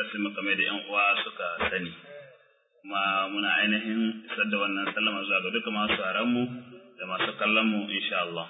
darasin mu kamar da yan uwa suka sani kuma muna ainihin isar da wannan sallama zuwa ga duka masu mu da masu kallon mu insha Allah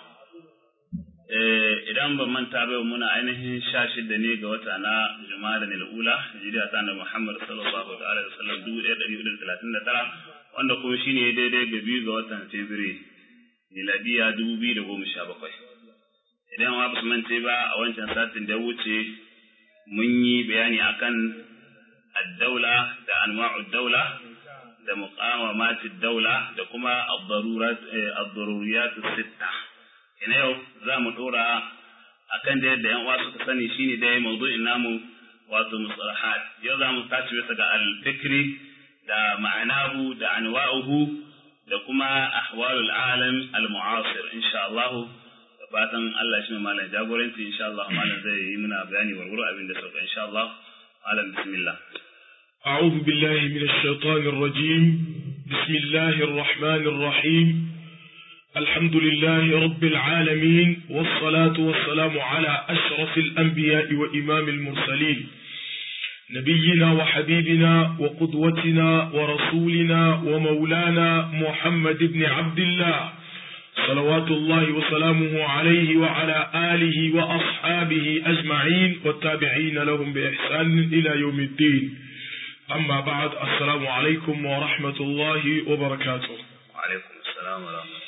idan ban manta ba muna ainihin sha shida ne ga wata na Jumada ne ula hijira ta da Muhammad sallallahu alaihi wasallam dubu ɗaya ɗari hudu da talatin da tara wanda kuma shine daidai ga biyu ga watan Fabrairu miladiya dubu biyu da goma sha bakwai idan wa basu mance ba a wancan satin da wuce mun yi bayani akan addaula da anwa'ud daula da muqawamatid daula da kuma ad-daruriyat sitta ina yau za mu dora akan da yadda yan uwa suka sani shine dai mawdu'in namu wato mustalahat yau za mu tashi bisa ga al-fikri da ma'anahu da anwa'uhu da kuma ahwalul alam al-mu'asir insha Allah fatan Allah shi malam jagoranci insha Allah malam zai yi muna bayani warwaro abin da sauka insha Allah malam bismillah أعوذ بالله من الشيطان الرجيم بسم الله الرحمن الرحيم الحمد لله رب العالمين والصلاة والسلام على أشرف الأنبياء وإمام المرسلين نبينا وحبيبنا وقدوتنا ورسولنا ومولانا محمد بن عبد الله صلوات الله وسلامه عليه وعلى آله وأصحابه أجمعين والتابعين لهم بإحسان إلى يوم الدين أما بعد السلام عليكم ورحمة الله وبركاته وعليكم السلام ورحمة الله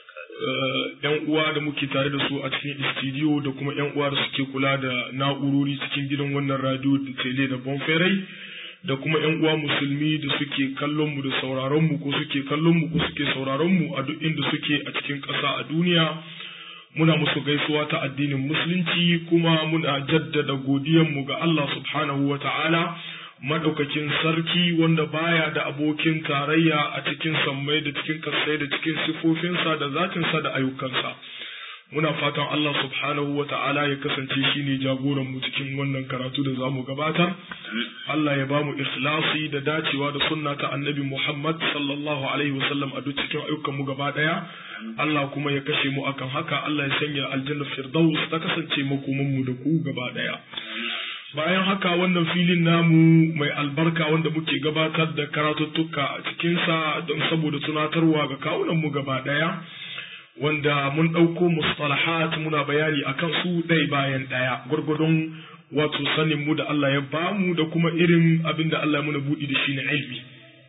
‘Yan uwa da muke tare da su a cikin istidiyo da kuma ‘yan uwa da suke kula da na'urori cikin gidan wannan radio da tele da bonferai da kuma ‘yan uwa musulmi da suke kallon mu da sauraron mu ko suke kallon mu ko suke sauraron mu a duk inda suke a cikin ƙasa a duniya muna musu gaisuwa ta addinin musulunci kuma muna jaddada godiyan mu ga Allah subhanahu wa ta'ala madaukakin sarki wanda baya da abokin tarayya a cikin sammai da cikin kasai da cikin sifofinsa da zatinsa da ayyukansa muna fatan Allah subhanahu wa ta'ala ya kasance shi ne jagoran mu cikin wannan karatu da zamu gabatar Allah ya bamu ikhlasi da dacewa da sunna ta annabi Muhammad sallallahu alaihi wasallam a duk cikin ayyukan mu gaba daya Allah kuma ya kashe mu akan haka Allah ya sanya aljanna firdaus ta kasance makoman mu da ku gaba daya bayan haka wannan filin namu mai albarka wanda muke gabatar da karatuttuka a cikinsa don saboda tunatarwa ga kawunan mu gaba daya wanda mun ɗauko mustalahat muna bayani akan su ɗai bayan ɗaya gwargwadon wato sanin mu da Allah ya bamu da kuma irin abin da Allah ya muna buɗi da shi na ilmi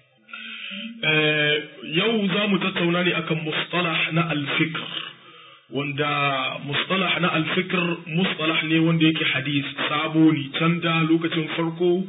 yau za mu tattauna ne akan mustalah na alfikr wanda mustalah na alfikr mustalah ne wanda yake hadis sabo ne can da lokacin farko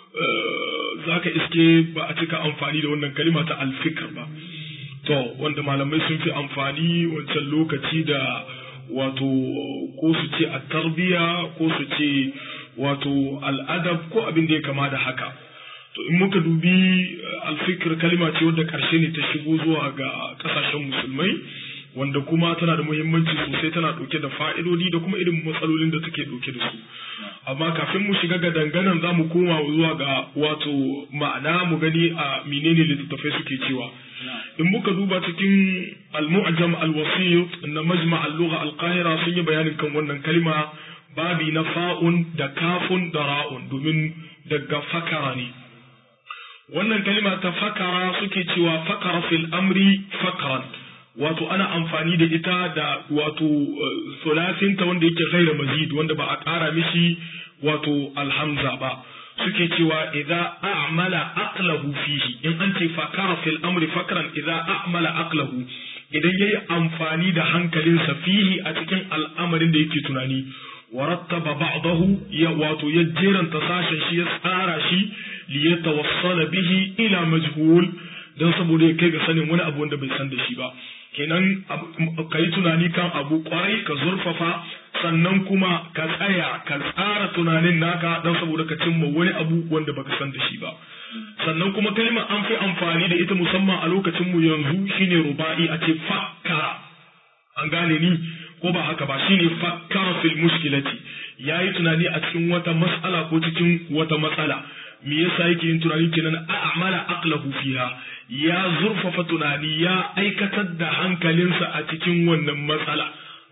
za ka iske ba a cika amfani da wannan kalima ta alfikr ba to wanda malamai sun fi amfani wancan lokaci da wato ko su ce a tarbiya ko su ce wato al'adab ko abin da ya kama da haka to in muka dubi alfikir kalima ce wadda karshe ne ta shigo zuwa ga kasashen musulmai wanda kuma tana da muhimmanci sosai tana ɗauke da fa'idodi da kuma irin matsalolin da take ɗauke da su amma kafin mu shiga ga danganan za mu koma zuwa ga wato ma'ana mu gani a menene littattafai suke cewa in muka duba cikin al-mu'jam al-wasit na majma al-lugha al-qahira sun yi bayanin kan wannan kalma babi na fa'un da kafun da ra'un domin daga fakara ne wannan kalma ta fakara suke cewa fakara fil amri fakaran wato ana amfani da ita da wato sulafinta wanda yake ghaira mazid wanda ba a ƙara mishi wato alhamza ba suke cewa idza a'mala aqlahu fihi in an ce fakara fil amri fakran idza a'mala aqlahu idan yayi amfani da hankalinsa fihi a cikin al'amarin da yake tunani warattaba ba'dahu ya wato ya jeranta sashen shi ya tsara shi li yatawassala bihi ila majhul dan saboda ya kai ga sanin wani abu wanda bai san da shi ba kenan ka yi tunani kan abu kwarai ka zurfafa sannan kuma ka tsaya ka tsara tunanin naka don saboda ka cimma wani abu wanda baka san da shi ba sannan kuma kalma an fi amfani da ita musamman a lokacin mu yanzu shine ruba'i a ce fakkara an gane ni ko ba haka ba shine fakkara fil mushkilati yayi tunani a cikin wata mas'ala ko cikin wata matsala me yasa yake yin tunani kenan a'mala aqlahu fiha ya zurfafa tunani ya aikatar da hankalinsa a cikin wannan matsala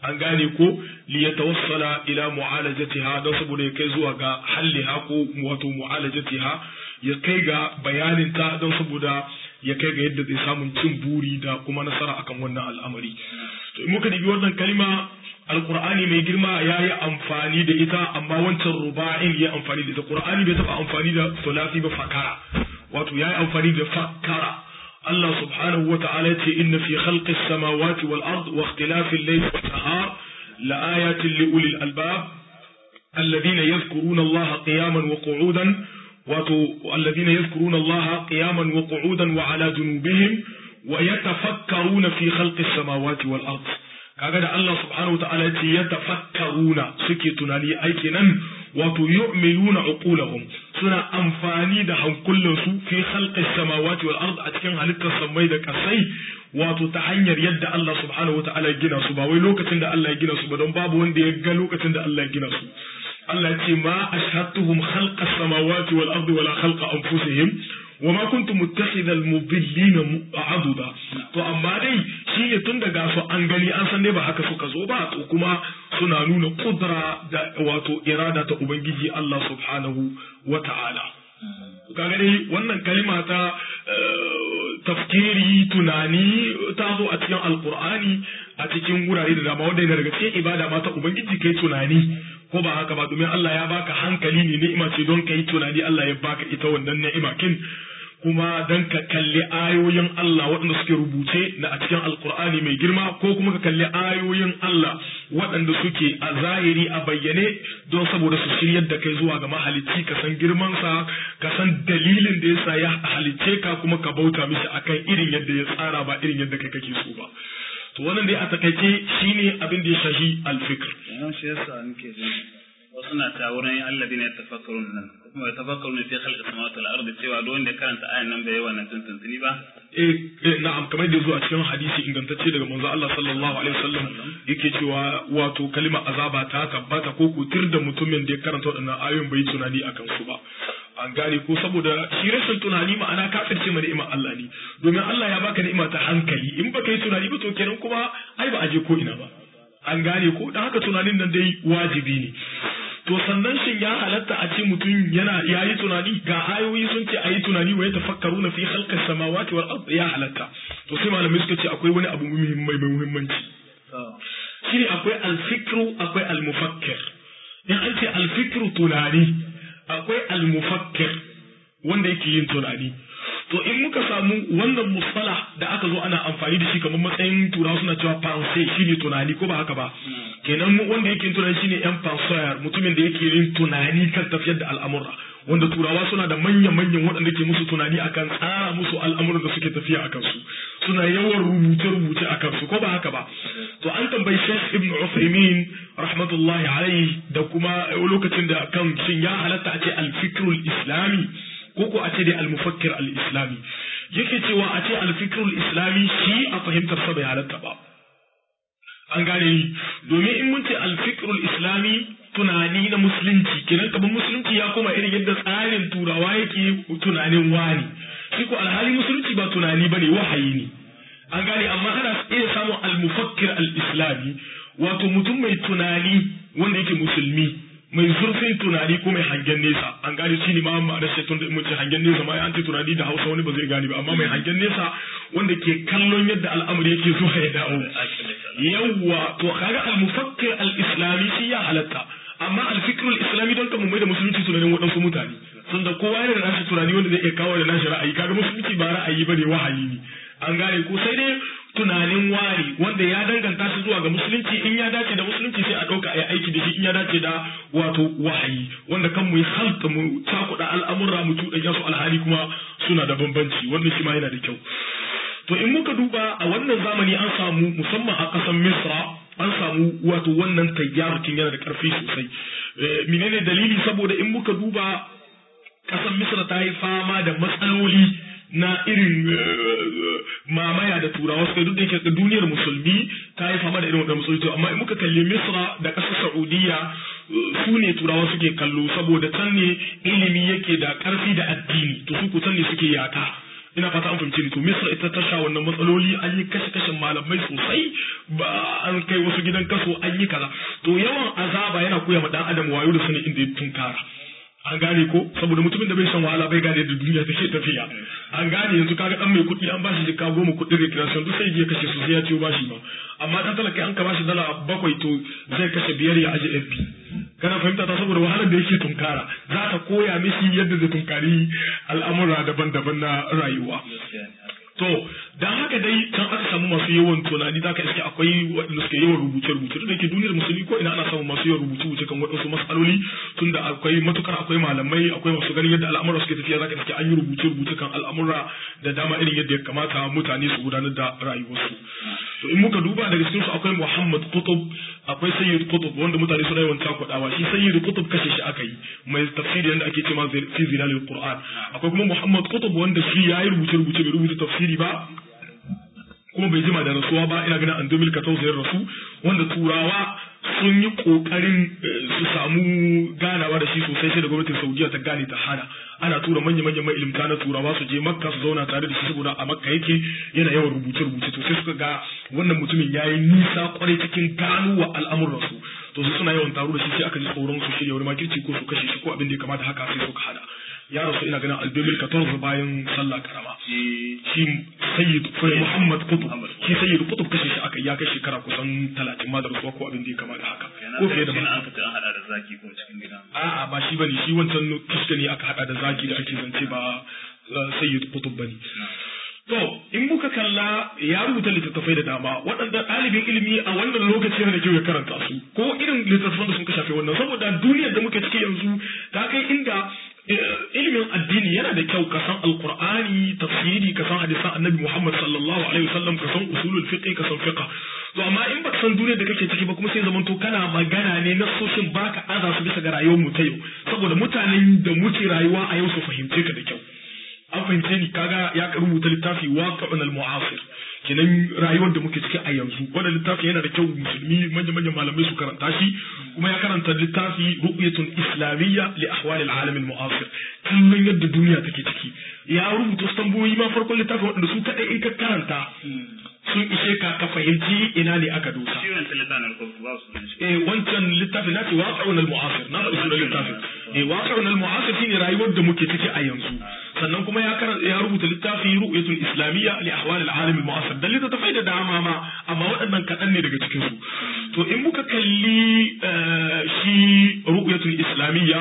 an gane ko li yatawassala ila mu'alajatiha don saboda ya kai zuwa ga halliha ko wato mu'alajatiha ya kai ga bayanin ta don saboda ya kai ga yadda zai samun cin buri da kuma nasara akan wannan al'amari to in muka dibi wannan kalma alqur'ani mai girma ya yi amfani da ita amma wancan ruba'in ya amfani da ita qur'ani bai taba amfani da sulasi ba fakara wato ya yi amfani da fakara Allah subhanahu wa ta'ala ya ce inna fi khalqis samawati wal ard wa ikhtilafil layli wan nahar la ayatin li ulil albab alladhina yadhkuruna Allah qiyaman wa qu'udan wato alladhina yadhkuruna Allah qiyaman wa qu'udan wa ala junubihim wa yatafakkaruna fi khalqis samawati wal ard kaga da Allah subhanahu wataala yace yatafakkaruna suke tunani aiki nan wato yu'minuna uqulahum suna amfani da hankulan su fi khalqis samawati wal ard a cikin halittar samai da kasai wato ta hanyar yadda Allah subhanahu wataala ya gina su ba wai lokacin da Allah ya gina su ba don babu wanda ya ga lokacin da Allah ya gina su Allah ya ce ma ashhadtuhum khalqas samawati wal ardi wala khalqa anfusihim وما كنت متخذ المضلين عضدا to amma dai shi ne tun daga su an gani an san dai ba haka suka zo ba to kuma suna nuna kudra da wato irada ta ubangiji Allah subhanahu wa ta'ala kaga dai wannan kalima ta tafkiri tunani ta zo a cikin alqur'ani a cikin wurare da dama wanda yana daga cikin ibada ma ta ubangiji kai tunani ko ba haka ba domin Allah ya baka hankali ne ni'ima ce don kai tunani Allah ya baka ita wannan ni'ima kin kuma don ka kalli ayoyin Allah waɗanda suke rubuce na a cikin alkur'ani mai girma ko kuma ka kalli ayoyin Allah waɗanda suke a zahiri a bayyane don saboda su shiryar da kai zuwa ga mahalicci ka san girmansa ka san dalilin da yasa ya halicce ka kuma ka bauta mishi akan irin yadda ya tsara ba irin yadda kai kake so ba to wannan dai a takaice shine abin da ya shahi alfikr shi yasa nake jin wasu na ta wurin alladina yatafakkarun nan kuma yatafakkarun fi khalqis samawati wal ardi cewa duk wanda karanta ayan nan bai wannan tuntuntuni ba eh na'am kamar da zuwa cikin hadisi ingantacce daga manzo Allah sallallahu alaihi wasallam yake cewa wato kalima azaba ta tabbata ko kutir da mutumin da ya karanta waɗannan ayoyin bai tunani akan su ba an gane ko saboda shi rashin tunani ma'ana kafirce ma ni'imar Allah ne domin Allah ya baka ni'ima ta hankali in baka yi tunani ba to kenan kuma ai ba a je ko ina ba an gane ko dan haka tunanin nan dai wajibi ne to sannan shin ya halatta a ce mutum yana yayi tunani ga ayoyi sun ce ayi tunani wa yatafakkaruna fi khalqis samawati wal ard ya halatta to sai malamai suka ce akwai wani abu muhimmai mai muhimmanci shine akwai al-fikru akwai al-mufakkir in an ce al-fikru tunani akwai al-mufakkir wanda yake yin tunani to in muka samu wannan musala da aka zo ana amfani da shi kamar matsayin turawa suna cewa pensée shine tunani ko ba haka ba kenan wanda yake yin tunani shine yan penseur mutumin da yake yin tunani kan tafiyar da al'amura wanda turawa suna da manya-manyan waɗanda ke musu tunani akan tsara musu al'amuran da suke tafiya a kansu suna yawan rubuce-rubuce a kansu ko ba haka ba to an tambayi Sheikh Ibn Uthaymeen rahmatullahi alaihi da kuma lokacin da kan shin ya halatta a ce al-fikrul islami ko ko a ce dai al-mufakkir al-islami yake cewa a ce al-fikrul islami shi a fahimtar sa bai halatta ba an gane ni domin in mun ce al-fikrul islami tunani na musulunci kenan kamar musulunci ya koma irin yadda tsarin turawa yake tunanin wani shi ko alhali musulunci ba tunani bane wahayi ne an gane amma ana iya samun al-mufakkir al-islami wato mutum mai tunani wanda yake musulmi mai zurfin tunani ko mai hangen nesa an gane shi ne ma ma'anar shi tun da mun ce hangen nesa ma an ce tunani da Hausa wani ba zai gane ba amma mai hangen nesa wanda ke kallon yadda al'amari yake zuwa ya dawo yawwa to kaga al-mufakkir al-islami shi ya halatta amma al-fikr al-islami don kamar mai da musulunci tunanin waɗansu mutane sun da kowa yana da nashi tunani wanda zai iya kawo da nashi ra'ayi kaga musulunci ba ra'ayi bane wahayi ne an gane ko sai dai tunanin wari wanda ya danganta shi zuwa ga musulunci in ya dace da musulunci sai a ɗauka a yi aiki da shi in ya dace da wato wahayi wanda kan mu yi halta mu cakuɗa al'amurra mu tuɗanya su alhali kuma suna da bambanci wannan shi ma yana da kyau to in muka duba a wannan zamani an samu musamman a ƙasar misra an samu wato wannan tayyarukin yana da ƙarfi sosai menene dalili saboda in muka duba ƙasar misra ta yi fama da matsaloli na irin mamaya da turawa suka duk da yake duniyar musulmi ta yi fama da irin wannan musulmi amma in muka kalli misra da ƙasar saudiya su ne turawa suke kallo saboda can ne ilimi yake da ƙarfi da addini to su kusan ne suke yaka ina fata an fahimce ni to misra ita ta sha wannan matsaloli an yi kashe kashen malamai sosai ba an kai wasu gidan kaso an yi kaza to yawan azaba yana koya ma dan adam wayo da sanin inda ya tunkara an gane ko saboda mutumin da bai shan wahala bai gane da duniya take tafiya an gane yanzu kaga dan mai kuɗi an bashi jika goma kuɗin recreation duk sai ya kashe su sai ya ciwo bashi ba amma dan talaka an ka bashi dala bakwai to zai kashe biyar ya aje FP kana fahimta ta saboda wahalar da yake tunkara za ta koya mishi yadda zai tunkari al'amura daban-daban na rayuwa to dan haka dai can aka samu masu yawan tunani za ka iske akwai waɗanda suke yawan rubuce-rubuce da ke duniyar musulmi ko ina ana samun masu yawan rubuce-rubuce kan waɗansu matsaloli tunda akwai matukar akwai malamai akwai masu ganin yadda al'amura suke tafiya za ka iske an yi rubuce-rubuce kan al'amura da dama irin yadda ya kamata mutane su gudanar da rayuwarsu to in muka duba daga cikinsu akwai Muhammad Qutb akwai Sayyid Qutb wanda mutane suna yawan takwadawa shi Sayyid Qutb kashe shi aka yi mai tafsiri yanda ake cewa fi zilalil Qur'an akwai kuma Muhammad Qutb wanda shi yayi rubuce-rubuce bai rubuta tafsiri ba kuma bai jima da rasuwa ba ina ganin an 2014 ya rasu wanda turawa sun yi kokarin su samu ganawa da shi sosai sai da gwamnatin saudiya ta gane ta hana ana tura manya manyan mailimta na turawa su je makka su zauna tare da shi saboda a makka yake yana yawan rubuce rubuce to sai suka ga wannan mutumin ya yi nisa kwarai cikin gano wa al'amuransu to su suna yawan taro da shi sai aka ji tsoron su shirya wani makirci ko su kashe shi ko abin da ya kamata haka sai suka hada ya rasu ina ganin albemil 14 bayan sallah karama shi sayyid muhammad kutub shi sayyid kutub kashe shi aka ya kai shekara kusan 30 ma da rasuwa ko abin da ya kama da haka ko fiye da an fita an hada da zaki ko cikin gida a'a ba shi bane shi wancan kishka ne aka hada da zaki da ake zance ba sayyid kutub bane To, in muka kalla ya rubuta littattafai da dama, waɗanda ɗalibin ilimi a wannan lokaci yana da kyau ya karanta su, ko irin littattafan da sun ka shafe wannan, saboda duniyar da muke ciki yanzu ta kai inda ilimin addini yana da kyau ka san alqur'ani tafsiri ka san hadisan annabi muhammad sallallahu alaihi wasallam ka san usulul fiqh ka san fiqh to amma in baka san duniyar da kake ciki ba kuma sai zaman to kana magana ne na soshin baka aza su bisa ga rayuwar mu ta yau saboda mutanen da muke rayuwa a yau su fahimce ka da kyau an fahimce ni kaga ya rubuta littafi waqi'un al-mu'asir kenan rayuwar da muke ciki a yanzu wannan littafi yana da kyau musulmi manya manyan malamai su karanta shi kuma ya karanta littafi ru'yatun islamiyya li ahwal al-alam al-mu'asir kallon yadda duniya take ciki ya rubuta wasu tambayoyi ma farkon littafin waɗanda su kaɗai in ka karanta sun ishe ka ka fahimci ina ne aka dosa. Shi wancan littafin ko ba su nan shi. Eh wancan littafin na ce waƙa'un al-mu'asir na faɗi sunan littafin. Eh waƙa'un al-mu'asir shine rayuwar da muke ciki a yanzu. Sannan kuma ya karanta ya rubuta littafi ru'yatul islamiyya li ahwal al-alam al-mu'asir. Dan littattafai da dama ma amma waɗannan kaɗan ne daga cikin su. To in muka kalli shi ru'yatul islamiyya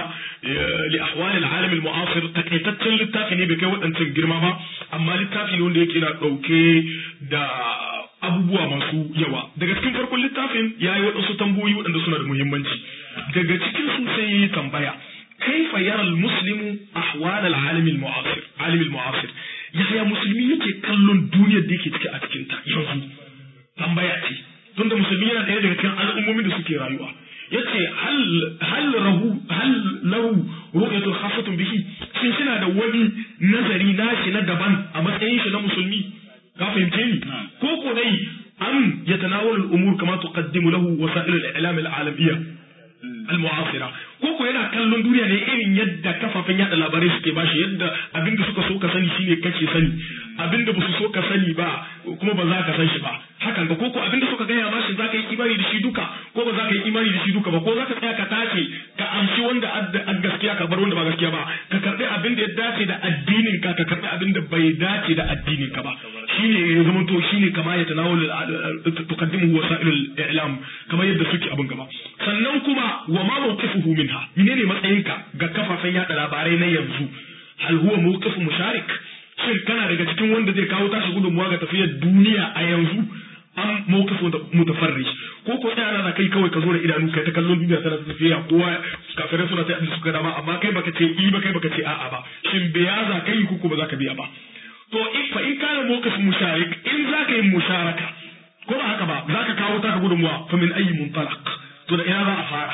li ahwal al-alam al-mu'asir takaitaccen littafi ne bai kai waɗancan girma ba amma littafi ne wanda yake na ɗauke da abubuwa masu yawa daga cikin farkon littafin ya yi waɗansu tambayoyi waɗanda suna da muhimmanci daga cikin su sai yi tambaya kaifa yara muslimu ahwal al-alim al-mu'asir alim al-mu'asir yaya musulmi yake kallon duniyar da yake ciki a cikin ta yanzu tambaya ce tunda musulmi yana ɗaya daga cikin al'ummomin da suke rayuwa yace hal hal rahu hal lahu ru'yatu khasatun bihi shin suna da wani nazari nashi na daban a matsayin shi na musulmi ka fahimce ni ko ko dai am yatanawal al-umur kama tuqaddimu lahu wasa'il al-i'lam al-alamiyya al-mu'asira ko ko yana kallon duniya ne irin yadda kafafen yada labarai suke bashi yadda abin da suka so ka sani shine kake sani abin da basu so ka sani ba kuma ba za ka san shi ba hakan ga ko ko abin da suka gaya ma shi za ka yi imani da shi duka ko ba za ka yi imani da shi duka ba ko za ka tsaya ka tace ka amshi wanda a gaskiya ka bar wanda ba gaskiya ba ka karbi abin da ya dace da addinin ka ka karbi abin da bai dace da addinin ka ba shine ya zama to shine kama ya tanawul tuqaddimu wasailul i'lam kamar yadda suke abin gaba sannan kuma wa ma mawqifuhu minha menene matsayinka ga kafafen yada labarai na yanzu hal huwa mawqifu musharik shin kana daga cikin wanda zai kawo tashi gudunmuwa ga tafiyar duniya a yanzu an mawqifu mutafarrish ko ko sai ana kai kawai ka zo da idanu kai ta kallon duniya tana tafiya kowa kafirai suna sai abin suka dama amma kai baka ce i ba kai baka ce a'a ba shin biya za ka yi ko ba za ka biya ba to in fa in kana mawqif musharik in za ka yi musharaka ko ba haka ba za ka kawo taka gudunmuwa fa min ayi muntalaq to da ina za a fara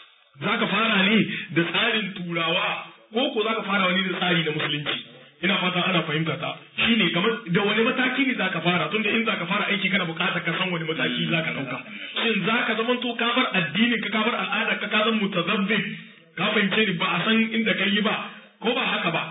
za ka fara ne da tsarin turawa ko ko za ka fara wani da tsari na musulunci ina fata ana fahimta ta shine kamar da wani mataki ne za ka fara tunda in za ka fara aiki kana bukatar ka san wani mataki za ka dauka shin za ka zama to ka bar addini ka ka bar al'ada ka ka zama mutazabbib ka fahimce ni ba a san inda ka yi ba ko ba haka ba shine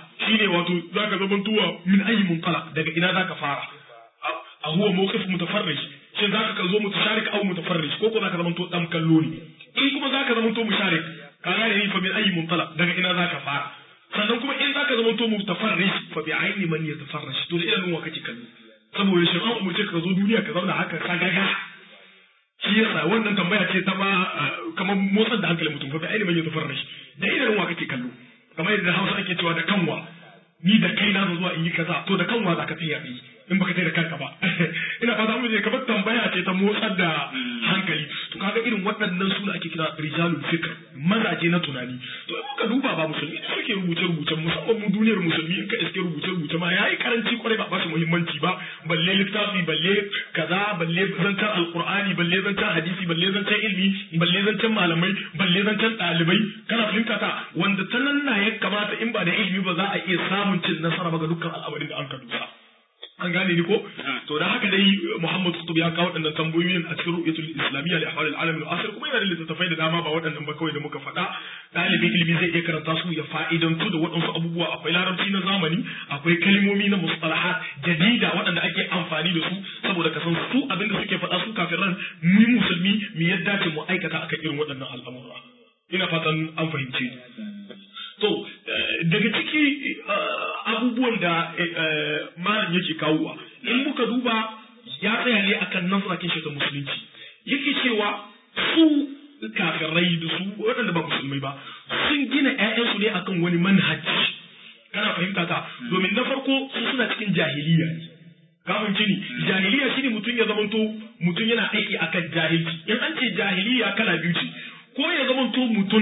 wato zaka zama tuwa min ayi munqalaq daga ina zaka fara a huwa mawqif mutafarrij shin zaka ka zo mutasharik aw mutafarrij ko ko zaka zama to dan kallo ne in kuma zaka zama to musharik ka gane ni fa min ayi munqalaq daga ina zaka fara sannan kuma in zaka zama to mutafarrij fa bi aini man yatafarraj to da idan wa kake kallo saboda shi an umurce ka zo duniya ka zauna haka ka gaga shi yasa wannan tambaya ce ta ma kamar motsar da hankalin mutum fa bi aini man yatafarraj da idan wa kake kallo kamar yadda Hausa ake cewa da kanwa ni da kai na zuwa in yi kaza to da kanwa za ka tsaya yi in baka tai da kanka ba ina fata mun je kamar tambaya ce ta motsar da hankali to kaga irin waɗannan su ake kira rijalul fikr mazaje na tunani to in ka duba ba musulmi da suke rubuce rubuce musamman mu duniyar musulmi in ka iske rubuce rubuce ma yayi karanci kwarai ba ba su muhimmanci ba balle littafi balle kaza balle zancen alqur'ani balle zancen hadisi balle zancen ilmi balle zancen malamai balle zancen ɗalibai kana fahimta ta wanda ta nan na ya kamata in ba da ilmi ba za a iya samun cin nasara ba ga dukkan al'amarin da an ka dusa an gane ni ko to da haka dai Muhammad Qutb ya kawo waɗannan tambayoyin a cikin ru'yatul islamiyya li ahwal al-alam al-asir kuma yana da littattafai da dama ba waɗannan ba kawai da muka faɗa ɗalibin ilimi zai iya karanta su ya fa'idantu da waɗansu abubuwa akwai larabci na zamani akwai kalmomi na mustalahat jadida waɗanda ake amfani da su saboda ka san su abinda suke faɗa su kafin ran mu musulmi mu yadda ce mu aikata akan irin waɗannan al'amura ina fatan an fahimce to daga ciki abubuwan da malam yake kawowa in muka duba ya tsaya ne akan nasarakin shi ta musulunci yake cewa su kafirai da su waɗanda ba musulmai ba sun gina ƴaƴansu ne akan wani manhaji kana fahimta ta domin na farko su suna cikin jahiliya ne kafin cini jahiliya shine mutum ya zamanto mutum yana aiki akan jahilci in an ce jahiliya kala biyu ce ko ya zamanto mutum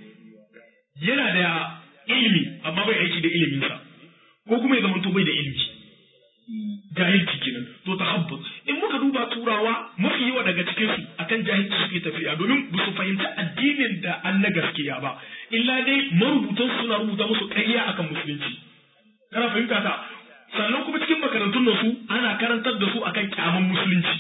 yana da ilimi amma bai aiki da iliminsa ko kuma ya zama to bai da ilimi jahilci kenan to tahabbut in muka duba turawa mafi yawa daga cikin su akan jahilci suke tafiya domin ba su fahimci addinin da an na gaskiya ba illa dai marubutan suna rubuta musu ƙarya akan musulunci kana fahimta ta sannan kuma cikin makarantun su ana karantar da su akan kyaman musulunci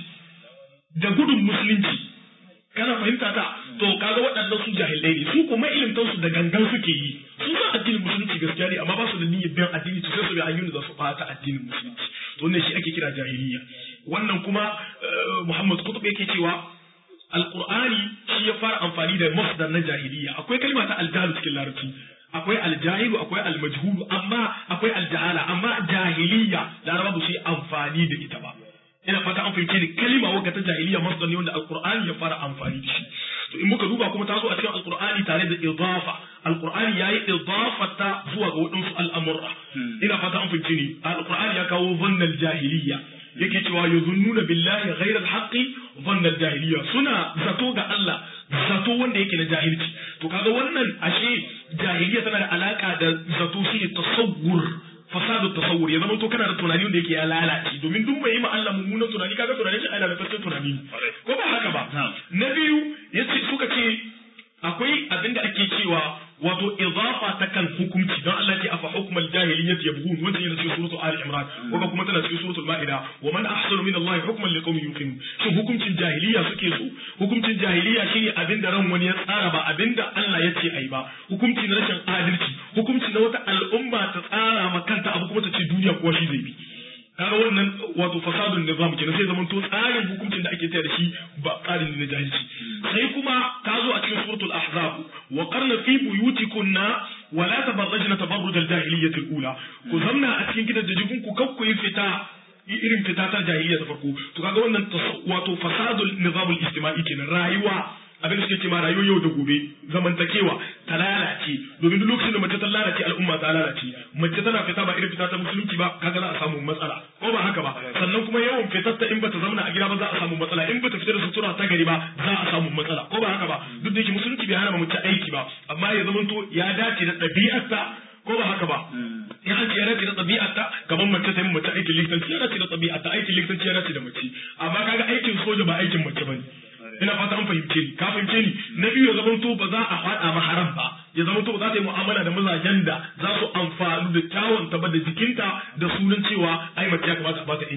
da gudun musulunci kana fahimta ta to kaga waɗannan su jahilai ne su kuma ilimtan su da gangan suke yi su san addinin musulunci gaskiya ne amma ba su da niyyar biyan addini to sai su bi hanyoyin da za su bata addinin musulunci to wannan shi ake kira jahiliya wannan kuma Muhammad Qutb yake cewa Alqur'ani shi ya fara amfani da masdar na jahiliya akwai kalma ta aljahalu cikin larabci akwai aljahilu akwai almajhulu amma akwai aljahala amma jahiliya laraba ba su yi amfani da ita ba ina fata an fahimce ni kalima wanda ta jahiliya masdar ne wanda alqur'ani ya fara amfani da shi to in muka duba kuma ta zo a cikin alqur'ani tare da idafa alqur'ani yayi idafa ta zuwa ga wadansu al'amurra ina fata an fahimce ni alqur'ani ya kawo zannal jahiliya yake cewa yuzunnuna billahi ghayra alhaqi zannal jahiliya suna zato ga Allah zato wanda yake na jahilci to kaga wannan ashe jahiliya tana da alaka da zato shi tasawwur fasadu tasawur ya zama to kana da tunani wanda yake ya lalace domin duk mai yi ma Allah mummunan tunani kaga tunanin shi ana da tattalin tunani ko ba haka ba na biyu yace suka ce akwai abinda ake cewa wato idafa ta kan hukunci don Allah ce afa hukmal jahiliyyah yabghun wanda yana cikin suratul ali imran ko kuma tana cikin suratul maida wa man ahsanu min Allah hukman liqaumin yuqinun shin hukuncin jahiliya suke so hukuncin jahiliya shine abinda ran wani ya tsara ba abinda Allah ya ce ai ba hukunci na rashin adalci hukunci na wata al'umma ta tsara ma kanta abu kuma ta ce duniya kuwa shi zai bi kaga wannan wato fasadun nizam kenan sai zaman to tsarin hukuncin da ake tayar da shi ba tsarin ne na jahilci sai kuma ta zo a cikin suratul ahzab wa qarna fi buyutikunna wa la tabarrajna tabarruj al-jahiliyyah al-ula ku zamna a cikin gidan da jikun ku kakku yi fita irin fita ta jahiliya ta farko to kaga wannan wato fasadul nizam al-ijtima'i kenan rayuwa abin da suke ce ma rayuwar yau da gobe zamantakewa ta lalace domin duk lokacin da mace ta lalace al'umma ta lalace mace tana fita ba irin fita ta musulunci ba kaga za a samu matsala ko ba haka ba sannan kuma yawan fitar ta in bata zauna a gida ba za a samu matsala in bata fita da sutura ta gari ba za a samu matsala ko ba haka ba duk da yake musulunci bai hana mace aiki ba amma ya zamanto ya dace da ɗabi'arta ko ba haka ba in an ce ya dace da ɗabi'arta kamar mace ta yi mace aikin likitanci ya dace da ɗabi'arta aikin likitanci ya dace da mace amma kaga aikin soja ba aikin mace ba ne ina fata an fahimce ni ka fahimce ni na biyu ya zamanto ba za a faɗa ma haram ba ya zamanto ba za ta yi mu'amala da mazajen da za su amfani da kyawun ta ba da jikinta da sunan cewa ai mace ya kamata a bata yanci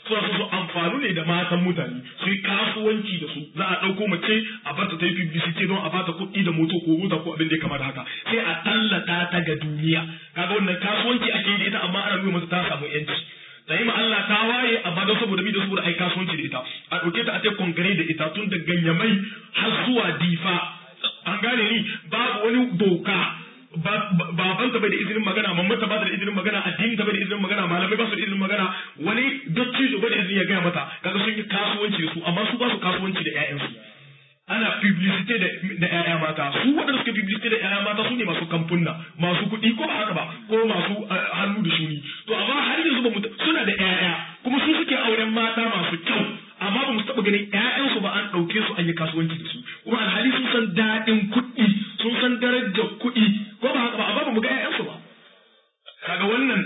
suna so su amfanu ne da matan mutane su yi kasuwanci da su za a ɗauko mace a barta ta yi publicity don a bata kuɗi da moto ko mota ko abin da ya kama da haka sai a tallata ta ga duniya kaga wannan kasuwanci ake yi da ita amma ana nuna mata ta samu yanci ta yi ma Allah ta waye amma don saboda mi da saboda ai kasuwanci da ita a ɗauke ta a ce kongare da ita tun da ganyamai har zuwa difa an gane ni babu wani doka babanta bai da izinin magana mamata ba da izinin magana addini ta bai da izinin magana malamai ba su da izinin magana wani dattijo bai da izinin ya gaya mata kaga sun yi kasuwanci da su amma su ba su kasuwanci da ƴaƴansu ana publicity da da ƴaƴa mata su waɗanda suke publicity da ƴaƴa mata su ne masu kamfunna masu kuɗi ko ba haka ba ko masu hannu da shuni to amma har yanzu ba mu suna da ƴaƴa kuma su suke auren mata masu kyau amma ba mu taɓa ganin ƴaƴansu ba an ɗauke su an yi kasuwanci da su kuma alhali sun san daɗin kuɗi sun san darajar kuɗi ko ba haka ba amma ba mu ga ƴaƴansu ba kaga wannan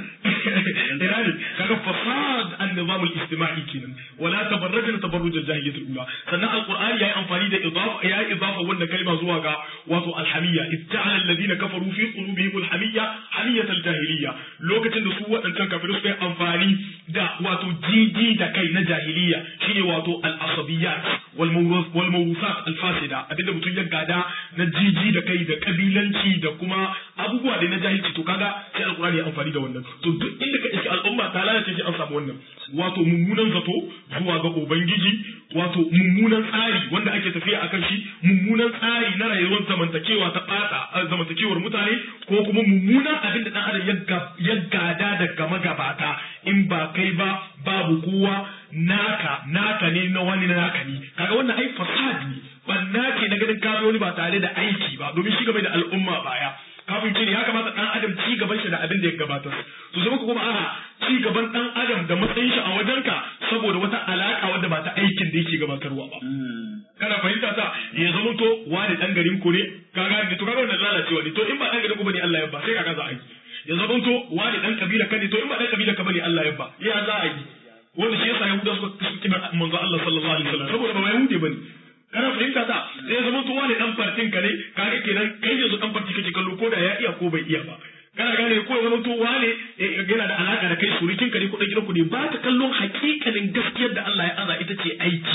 irani kaga fasad an-nizam al-ijtima'i kenan wala tabarrajna tabarruj al-jahiliyyah al-ula sannan al-qur'ani yayi amfani da idafa ya idafa wannan kalma zuwa ga wato al-hamiyya ista'ala alladhina kafaru fi qulubihim al-hamiyya hamiyyat al-jahiliyya lokacin da su wadancan kafirai suka yi amfani da wato jiji da kai na jahiliyya shine wato al-asabiyyat wal mawrusat al-fasida abinda mutum ya gada na jiji da kai da kabilanci da kuma abubuwa da na jahilci to kaga sai al-qur'ani ya amfani da wannan to duk inda ka iske al'umma ta lalace shi an samu wannan wato mummunan zato zuwa ga ubangiji wato mummunan tsari wanda ake tafiya akan shi mummunan tsari na rayuwar zamantakewa ta bata zamantakewar mutane ko kuma mummunan abin da dan adam ya gada daga magabata in ba kai ba babu kowa naka naka ne na wani naka ne kaga wannan ai fasad ne banna ce na ganin kafi wani ba tare da aiki ba domin shi game da al'umma baya kafin ce ya kamata dan adam ci gaban shi da abin da ya gabatar to sai muka kuma a'a ci gaban dan adam da matsayin shi a wajenka saboda wata alaka wadda ba ta aikin da yake gabatarwa ba kana fahimta ta ya zama to wani dan garin ku ne kaga ne to kaga wannan lalacewa ne to in ba dan garin ku bane Allah ya ba sai kaga za a yi ya zama to wani dan kabila ka ne to in ba dan kabila ka bane Allah ya ba ya za a yi wanda shi yasa yahuda suka kima manzo Allah sallallahu alaihi wasallam saboda ba yahude bane kana fahimta ta sai ya zama to wani dan fartin ka ne kaga kenan kai yanzu dan farti kake kallo ko da ya iya ko bai iya ba kana gane ko ya zama to wane yana da alaka da kai surukin ka ne ko dan ku ne ba ta kallon hakikanin gaskiyar da Allah ya aza ita ce aiki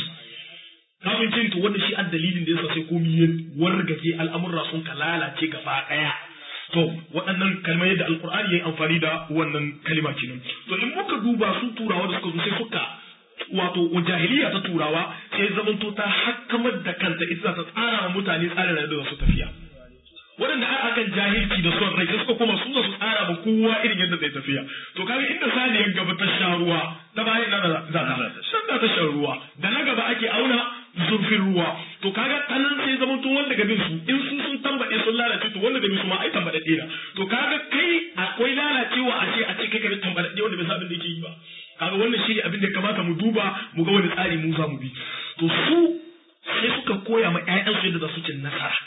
kafin cin to wannan shi an dalilin da yasa sai komai ya wargaje al'amurra sun ka lalace gaba daya to waɗannan kalmar yadda alkur'ani ya yi amfani da wannan kalima kenan to in muka duba su turawa da suka zo sai suka wato jahiliya ta turawa sai zamanto ta hakkamar da kanta ita ta tsara wa mutane tsarin rayuwa da su tafiya waɗanda a akan jahilci da son rai sai suka koma su su tsara ba kowa irin yadda zai tafiya to kaga inda saniyar gaba ta sha ruwa ta bayan na za ta shan da ta shan ruwa da na gaba ake auna zurfin ruwa to kaga tanan sai zama to wanda gabin su in su sun tambaye sun lalace to wanda gabin su ma ai tambaye ɗaya to kaga kai akwai lalacewa a ce a ce kai ka tambaye ɗaya wanda bai san abin da yake yi ba kaga wannan shi ne abin da kamata mu duba mu ga wani tsari mu za mu bi to su sai suka koya ma ƴaƴansu yadda za su ci nasara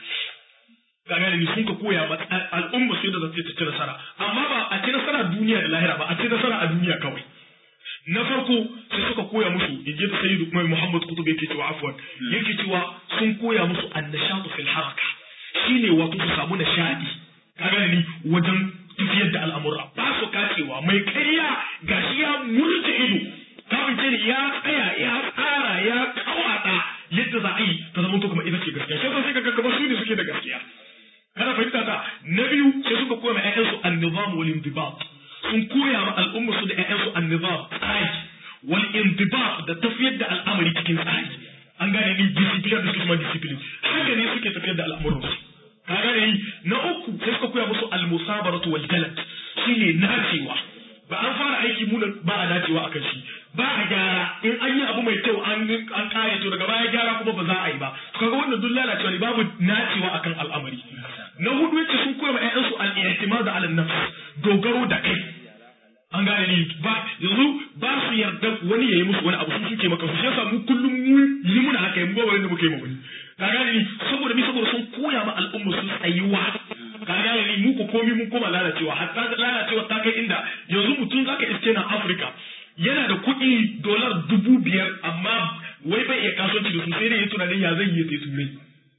kaga ne sun ka koya ma al'umma su yadda za su ci nasara amma ba a ci nasara duniya da lahira ba a ci nasara a duniya kawai na farko sai suka koya musu in ji sayyidu mai muhammad kutub yake cewa afwan yake cewa sun koya musu annashatu fil haraka shine wato su samu nishadi kaga ni wajen tafiyar da al'amura ba su kacewa mai karya gashi ya murje ido kafin ce ya tsaya ya tsara ya kawata yadda za a yi ta zama kuma ita ce gaskiya sai sai kaga kamar su ne suke da gaskiya kana fahimta ta na biyu sai suka koya ma ƴaƴansu an-nizam wal indibat sun koya ma al'umma su da ƴaƴansu an-nizam tsari wal indibat da tafiyar da al'amari cikin tsari an gane ni discipline da kuma discipline haka ne suke tafiyar da al'amuran su ka gane ni na uku sai suka koya musu al-musabaratu wal jalad shine nacewa ba an fara aiki mu ba a nacewa akan shi ba a gyara in an yi abu mai kyau an an kare to daga baya gyara kuma ba za a yi ba kaga wannan duk lalacewa ne babu nacewa akan al'amari na hudu yace sun koya ma ƴaƴansu al-i'timad ala nafs dogaro da kai an gane ni ba yanzu ba su yarda wani yayi musu wani abu su suke maka su yasa mu kullum mu yi muna haka mu ba wani da muke yi ma wani ka gane ni saboda mi saboda sun koya ma al'umma su tsayuwa ka gane ni mu ko komi mun koma lalacewa hatta lalacewa ta kai inda yanzu mutum zaka iske na Afirka yana da kuɗi dolar dubu biyar amma wai bai iya kasuwanci da su sai dai ya tunanin ya zai yi sai turai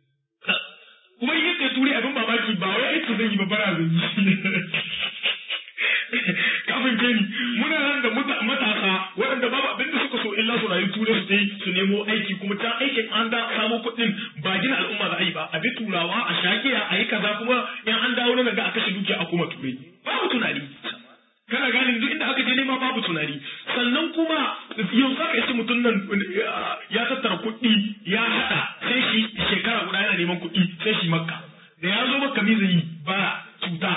kuma yi sai turai abin mamaki ba wai aiki zai yi ba bara zai yi kafin ke ni muna nan da matasa waɗanda babu abin da suka illa su rayu turai su tai su nemo aiki kuma ta aikin an da samo kuɗin ba gina al'umma za a yi ba a bi turawa a shagiya a yi kaza kuma in an dawo nan ga a kashe dukiya a kuma turai babu tunani kana gane duk inda aka je nema babu tunani sannan kuma yau za ka isi mutum nan ya tattara kuɗi ya haɗa sai shi shekara guda yana neman kuɗi sai shi makka da ya zo makka mi zai yi ba cuta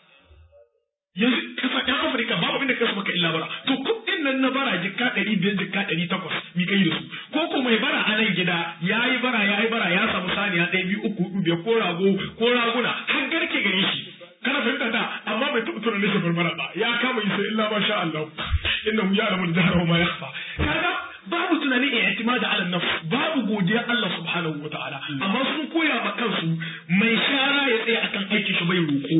yanzu kasa ɗan afirka babu abin da kasu maka illa bara to kuɗin nan na bara jikka ɗari biyar jikka ɗari takwas mi kai da su ko ko mai bara a nan gida ya yi bara ya yi bara ya samu saniya ɗaya biyu uku huɗu biyar ko rago ko raguna har garke gare shi kana fahimta ta amma bai taɓa tunanin shi barbara ba ya kama yi sai illa ma sha Allah inna hu ya'lamu al-jahra wa ma yakhfa kaga babu tunani a i'timada ala nafs babu godiya Allah subhanahu wa ta'ala amma sun koya ma kansu mai shara ya tsaya akan aikin shi bai roko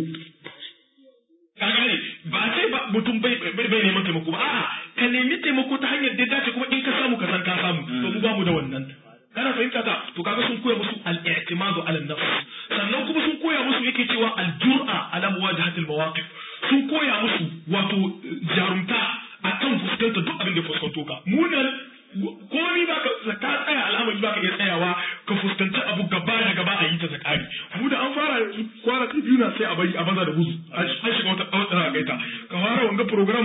ka gane ba sai ba mutum bai bai bai neman taimako ba a'a ka nemi taimako ta hanyar da dace kuma in ka samu ka san ka samu to mu ba mu da wannan kana fahimta ta to kaga sun koya musu al-i'timadu ala nafs sannan kuma sun koya musu yake cewa al-jur'a ala muwajahatil mawaqif sun koya musu wato jarumta akan fuskantar duk abin da fuskanto ka mu nan komi ba ka tsaya al'amari ba ka iya tsayawa ka fuskanci abu gaba da gaba a yi ta zakari mu da an fara kwana biyu na sai a bari a baza da gudu an shiga wata wata gaita ka fara wanga program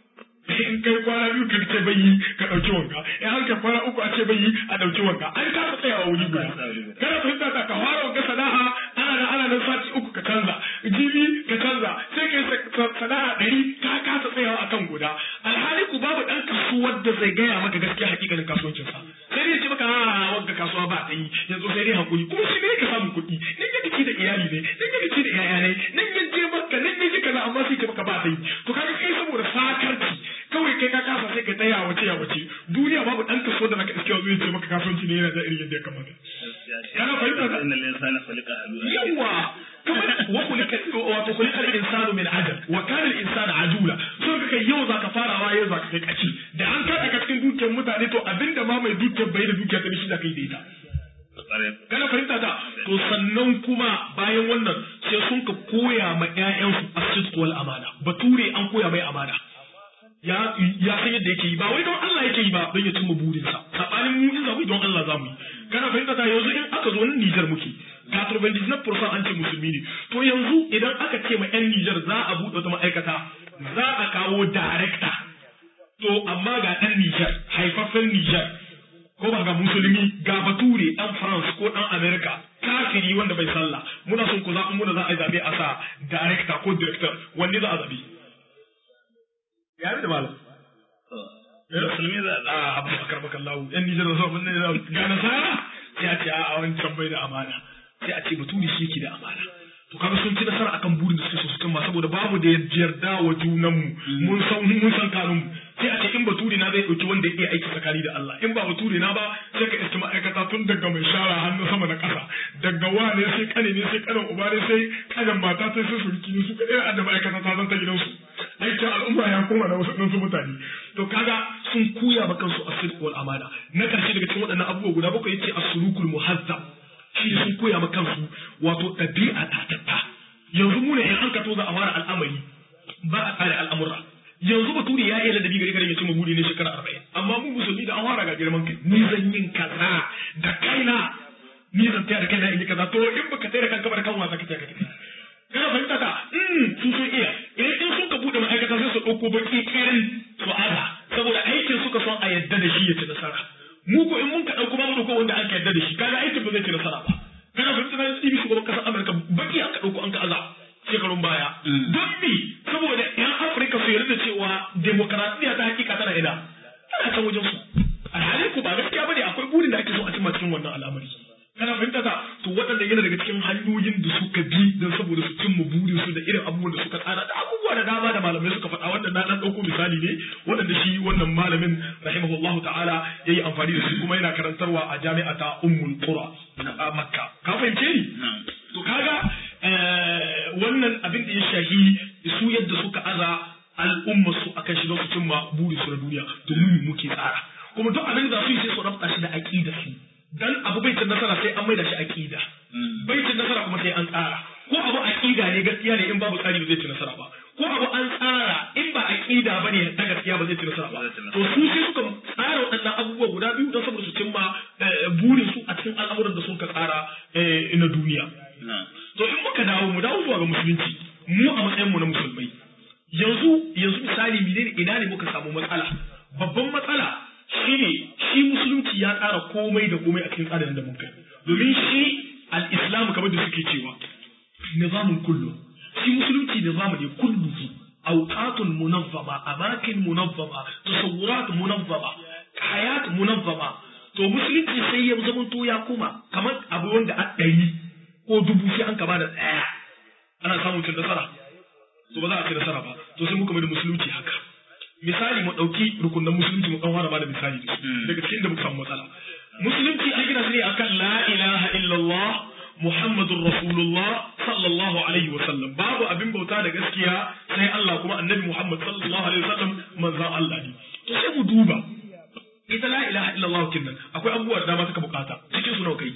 in kai kwana biyu ka ce bai yi ka dauki wanka in an kai kwana uku a ce bai yi a dauki wanka an kasa tsayawa wuri guda kana fahimta ta ka fara wanga sana'a ana nan ana nan sati uku ka canza jibi ka canza sai kai sana'a ɗari ka kasa tsayawa akan guda alhali ku babu ɗan kasuwar da zai gaya maka gaskiya hakikanin kasuwancinsa sai dai ce maka a wagga kasuwa ba ta yi yanzu sai dai hakuri kuma shi ne ka samu kuɗi nan ya ci da iyali ne nan ya ci da yaya ne nan ya je maka nan ya ji kaza amma sai ce maka ba ta yi to kaga kai saboda sakarci kawai kai ka kasa sai ka tsaya wace ya wace duniya babu ɗan kasuwa da naka iske zai ce maka kasuwanci ne yana da irin yadda ya kamata kana fahimta ka inna linsana khuliqa halu'a yawa kamar wa kulika wato kulika al-insanu min ajal wa kana al-insanu ajula so kaka yau zaka farawa yau zaka kai kaci da an kada ka cikin dukiyar mutane to abinda ma mai dukiyar bai da dukiyar ta shi da kai da ita kana fahimta ta to sannan kuma bayan wannan sai sun ka koya ma ƴaƴansu as-sidq wal amana bature an koya mai amana ya ya san yadda yake yi ba wai don Allah yake yi ba don ya cimma burinsa sabanin mu in zamu don Allah zamu yi kana fahimta ta yanzu in aka zo nan Nijar muke ga turbandis na fursan an ce musulmi ne to yanzu idan aka ce ma yan Nijar za a buɗe wata ma'aikata za a kawo director to amma ga ɗan Nijar haifaffen Nijar ko ba ga musulmi ga bature ɗan France ko ɗan America kafiri wanda bai sallah muna son ku zaɓi muna za a yi zaɓe a sa director ko director wanne za a zaɓe ya da malam musulmi za a a abu bakar baka lawo yan nijar da zuwa mun ne ga nasara sai a ce a wancan bai da amana sai a ce baturi shi yake da amana to kaga sun ci nasara akan burin da suke so su cimma saboda babu da yarda wa junan mu mun san mun san kanun mu sai a ce in bature na zai dauki wanda yake aiki tsakani da Allah in ba bature na ba sai ka iska ma'aikata tun daga mai shara hannu sama da ƙasa daga wane sai kane ne sai kanan uba ne sai kanan mata sai sai surki ne su kaɗai a da ma'aikata ta zanta gidansu aikin al'umma ya koma da wasu ɗansu mutane to kaga sun koya ma kansu asirku wal amana na ƙarshe daga cikin waɗannan abubuwa guda bakwai yace as-sulukul muhazzab shi sun koya ma kansu wato ɗabi'a tatatta yanzu mu ne in an kato za a fara al'amari ba a tsare al'amura yanzu bature ya iya ladabi gari gari ya cimma buri ne shekara arba'in amma mu musulmi da an fara ga girman kai ni zan yin kaza da kaina ni zan taya da kaina in yi kaza to in baka taya da kanka ba da kan wasa ka taya ka tafi kana fahimta ta sun sun iya idan in sun ka bude ma'aikata sai su ɗauko baki kirin su aza saboda aikin suka son a yadda da shi ya ci nasara mu ko in mun ka ɗauko ba mu ɗauko wanda aka yadda da shi kaga aikin ba zai ci nasara ba kana fahimta ta tsibi shugaban ƙasar Amurka baki aka ɗauko an ka aza shekarun baya don bi saboda yan Afirka su yarda cewa demokaradiyya ta hakika tana ina tana can wajen su alhali ku ba gaskiya bane akwai burin da ake so a cimma cikin wannan al'amari kana fahimta ta to waɗanda yana daga cikin hanyoyin da suka bi don saboda su cimma burin su da irin abubuwan da suka tsara da abubuwa da dama da malamai suka faɗa wannan na ɗan ɗauko misali ne waɗanda shi wannan malamin rahimahullah ta'ala ya yi amfani da su kuma yana karantarwa a jami'a ta ummul qura a makka ka fahimce ni to kaga wannan abin da ya shahi su yadda suka aza al'ummar su akan shi don su cimma burin su na duniya to mu muke tsara kuma duk abin da su yi sai su rabta shi da aqidar su dan abu bai cin nasara sai an maida shi aqida bai cin nasara kuma sai an tsara ko abu aqida ne gaskiya ne in babu tsari ba zai ci nasara ba ko abu an tsara in ba aqida bane ta gaskiya ba zai ci nasara ba to su sai suka tsara waɗannan abubuwa guda biyu don saboda su cimma burin su a cikin al'amuran da sun ka tsara na duniya to in muka dawo mu dawo zuwa ga musulunci mu a matsayin mu na musulmai yanzu yanzu misali menene ina ne muka samu matsala babban matsala shine shi musulunci ya tsara komai da komai a cikin tsarin da mun kai domin shi al-islam kamar da suke cewa nizamun kullu shi musulunci nizamu ne kulluhu awqatun munazzama amakin munazzama tasawurat munazzama hayat munazzama to musulunci sai ya zama to ya kuma kamar abu wanda a ɗari ko dubu sai an kama da ɗaya ana samun cin nasara to ba za a ci nasara ba to sai muka mai da musulunci haka misali mu ɗauki rukunan musulunci mu ɗan fara ba da misali daga cikin da muka samu matsala musulunci an gina su ne akan la ilaha illallah muhammadun rasulullah sallallahu alaihi wasallam babu abin bauta da gaskiya sai Allah kuma annabi muhammad sallallahu alaihi wasallam manzan Allah ne to sai mu duba ita la ilaha illallah kinnan akwai abubuwa da dama suka bukata cikin su nawa kai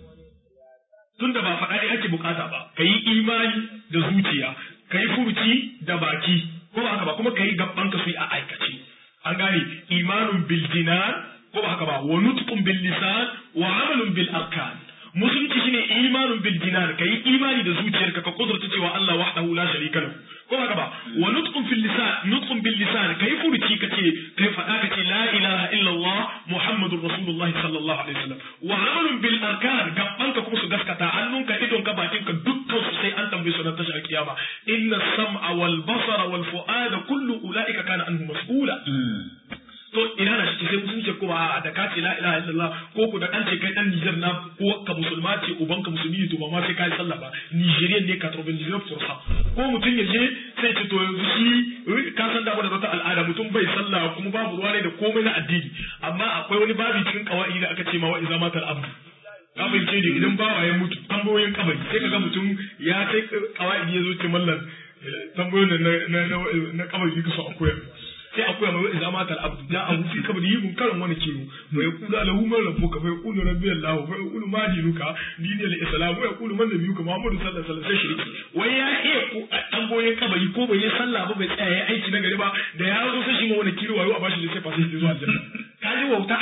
tunda ba faɗa ne ake bukata ba kayi imani da zuciya kayi furuci da baki ko ba haka ba kuma kayi gaban ka su a aikace an gane imanun bil jinan ko ba haka ba wa nutqun bil lisan wa amalun bil arkan musulunci shine imanun bil jinan kai imani da zuciyarka ka kudurta cewa Allah wahdahu la sharika lahu ko ba haka ba wa nutqun fil lisan nutqun bil lisan kai furuci kace kai fada kace la ilaha illa Allah muhammadur rasulullah sallallahu alaihi wasallam wa amalun bil arkan gaban ka kuma su gaskata hannunka idon ka bakin ka dukkan su sai an tambaye su na tashar kiyama inna sam'a wal basara wal fu'ada kullu ulaika kana anhu mas'ula to ina na shi sai musulunci ko ba da ka ce la ilaha illallah ko ku da kan ce kai dan Niger na ko ka musulma ce uban ka musulmi ne to ba ma sai kai sallah ba Nigerian ne 99% ko mutum ya je sai ce to yanzu shi ka san da wata al'ada mutum bai sallah kuma babu ruwa ne da komai na addini amma akwai wani babi cikin kawai da aka ce ma wa iza matal abdu kabin ce ne idan bawa ya mutu tambayoyin kabari sai kaga mutum ya sai kawai ya zo ce mallan tambayoyin na na na kabari ka so a koyar sai a koya mai idza mata al-abdu ja abu fi kabri yibun karan wani kiwo wa yaqulu lahu man rabbuka fa yaqulu rabbi allah fa yaqulu ma dinuka dini al-islam wa yaqulu man nabiyuka muhammadu sallallahu alaihi wasallam sai shirki wai ya iya ko a tamboyin kabari ko bai yi sallah ba bai tsaya ya aiki na gari ba da ya zo sai shi ma wani kiwo wayo a bashi da sai fa sai zuwa aljanna ka ji wauta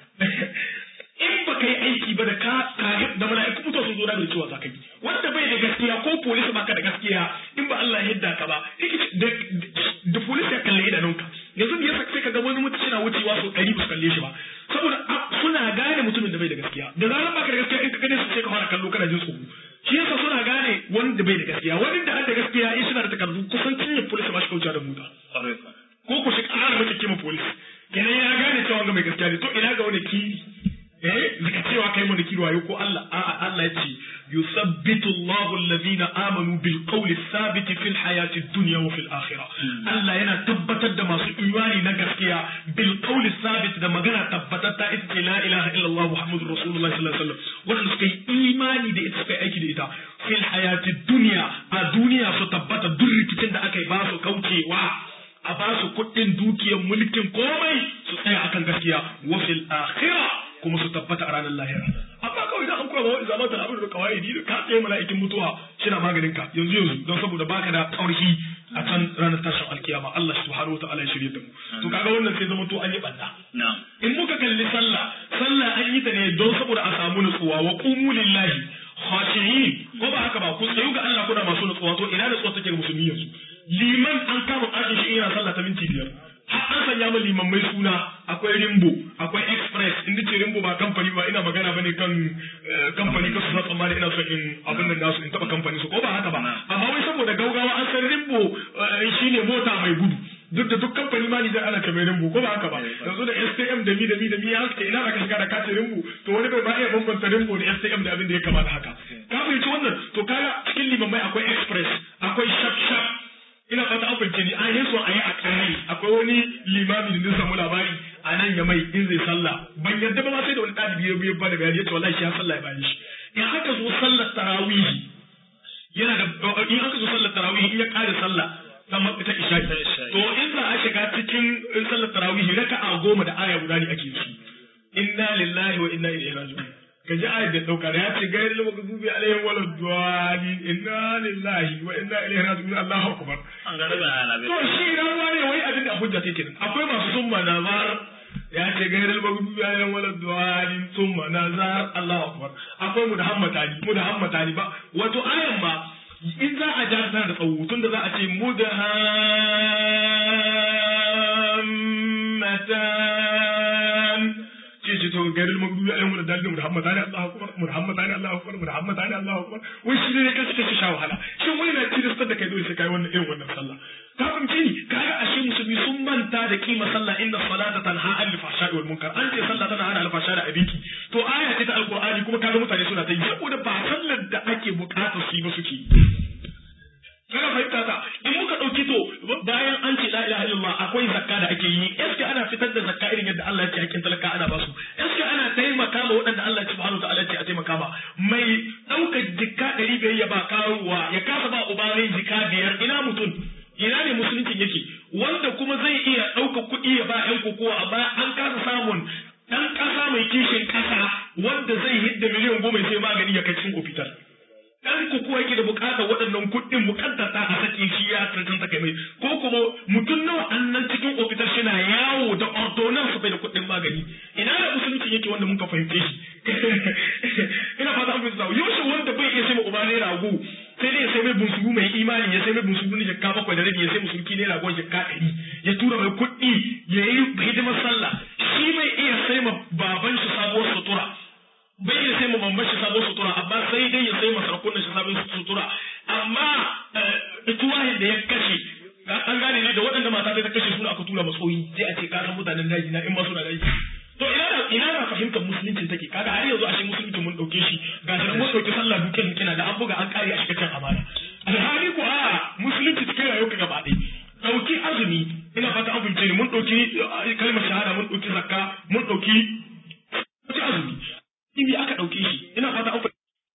in ba ka yi aiki ba da ka da mala'iku mutuwa sun zo da bai cewa za ka yi wanda bai da gaskiya ko polisi baka da gaskiya in ba Allah ya yadda ka ba da polisi ya kalle idanunka yanzu me yasa sai ka ga wani mutum yana wucewa sau ɗari ba su kalle shi ba saboda suna gane mutumin da bai da gaskiya da zaran baka da gaskiya in ka gane su sai ka fara kallo kana jin tsoro shi yasa suna gane wanda bai da gaskiya wani da da gaskiya in suna da takardu kusan cinye polisi ba shi kauce da mota ko ku shi ƙara mace kima polisi kenan ya gane cewa ga mai gaskiya ne to ina ga wani kiri eh zaka cewa kai mana kiri wayo ko Allah a'a Allah ya ce yusabbitu Allahu alladhina amanu bil qawli thabit fil hayati dunya wa fil akhirah Allah yana tabbatar da masu imani na gaskiya bil qawli thabit da magana tabbatar ta ita ce la ilaha illallah muhammadur rasulullah sallallahu alaihi wasallam wanda suka yi imani da ita suka yi aiki da ita fil hayati dunya a duniya su tabbata duk rikicin da aka yi ba su kaucewa a ba su kuɗin dukiyar mulkin komai su tsaya akan gaskiya wa fil akhirah kuma su tabbata a ranar lahira amma kawai da an koya wa zama ta abin da kawai da ka tsaye mala'ikin mutuwa shina maganin ka yanzu yanzu don saboda baka da ƙarfi a can ranar tashin alkiyama Allah subhanahu wa ta'ala ya shirye da mu to kaga wannan sai zama to an yi banda in muka kalli sallah sallah an yi ta ne don saboda a samu nutsuwa wa qumu lillahi khashi'in ko ba haka ba ku tsayu ga Allah kuna masu nutsuwa to ina nutsuwa take ga musulmi yanzu liman an kama ƙarshen shi yana sallah ta minti biyar har an sanya min liman mai suna akwai rimbo akwai express inda ce rimbo ba kamfani ba ina magana bane kan kamfani kasu za tsammani ina son in abin nan nasu in taba kamfani su ko ba haka ba amma wai saboda gaugawa an san rimbo shine mota mai gudu duk da duk kamfani ma Nijar ana kamar rimbo ko ba haka ba yanzu da STM da mi da mi da mi ya haske ina aka shiga da kace rimbo to wani bai ba iya bambanta rimbo da STM da abin da ya kamata haka ka fahimci wannan to kaga cikin limamai akwai express akwai shap shap ina fata an fahimce ni an yi so a yi a kanai akwai wani limami da na samu labari a nan ya mai in zai sallah ban yarda ba ma sai da wani ɗalibi ya biyo ba da bayani ya ce wallahi shi ya sallah ya bayan shi in aka zo sallar tarawih yana da in aka zo sallar tarawih in ya ƙare sallah ta ta isha to in za a shiga cikin sallar tarawih raka'a goma da aya guda ne ake yi inna lillahi wa inna ilaihi raji'un ka ji ayat da dauka da ya ce gayar lama gazubi alaihim wala duwani inna lillahi wa inna ilaihi raji'un Allahu akbar an ga daga alabe to shi rawa ne wai abin da hujja take nan akwai masu sun manazar ya ce gairar magdubi alayhim wala dhalin thumma nazar Allahu akbar akwai mu da hammata ni mu da hammata ni ba wato ayan ma in za a ja tana da tsawo tun da za a ce mu da hammatan ce ce to garin magdubi alayhim wala dhalin muhammad ali Allahu akbar muhammad ali Allahu akbar muhammad ali Allahu akbar wai shi ne kace kace sha wahala shin wai na tilastar da kai dole sai kai wannan irin wannan sallah ka fahimci ni kaga ashe musulmi sun manta da kima sallah inna salata tanha anil fahsha'i wal munkar an ce sallah tana hana alfasha da abinki to aya ce ta alqur'ani kuma kaga mutane suna ta yi saboda ba sallar da ake bukatar su yi ba suke kana fahimta ta in muka dauki to bayan an ce la ilaha illallah akwai zakka da ake yi eske ana fitar da zakka irin yadda Allah ya ce hakkin talaka ana basu eske ana taimaka ma waɗanda Allah subhanahu wa ta'ala ya ce a taimaka ma mai ɗaukar jikka ɗari biyar ya ba karuwa ya kasa ba uba mai jikka biyar ina mutum ina ne musuluncin yake wanda kuma zai iya ɗauka kuɗi ya ba ƴan kokowa amma an kasa samun ɗan ƙasa mai kishin ƙasa wanda zai hidda miliyan goma sai magani ya kai cikin ofital ɗan kokowa yake da buƙatar waɗannan kuɗin muƙaddata a sake shi ya tantanta kai mai ko kuma mutum nawa an nan cikin ofital shi na yawo da ordonance bai da kuɗin magani ina da musuluncin yake wanda muka fahimce shi ina fata an fahimta yaushe wanda bai iya sai ma uba ne rago sai dai ya sai mai bunsuru mai imani ya sai mai bunsuru ne jakka bakwai da rabi ya sai musulki ne ragon jakka ɗari ya tura mai kuɗi ya yi hidimar sallah shi mai iya sai ma baban shi sabuwar sutura bai iya sai ma mamman shi sabuwar sutura amma sai dai ya sai ma sarakunan shi sabuwar sutura amma tuwahin da ya kashe an gane ne da waɗanda mata ta kashe suna aka tura matsoyi sai a ce ka san mutanen daji na in ma suna daji to ina da ina da fahimtar musulunci take kaga har yanzu ashe musulunci mun dauke shi ga shi mun dauki sallah duke kina da an buga an kare a cikin amana alhali ko a musulunci cikin rayuwar ka gaba ɗaya dauki azumi ina fata an fahimce ni mun dauki kalmar shahada mun dauki zakka mun dauki dauki azumi ibi aka dauke shi ina fata an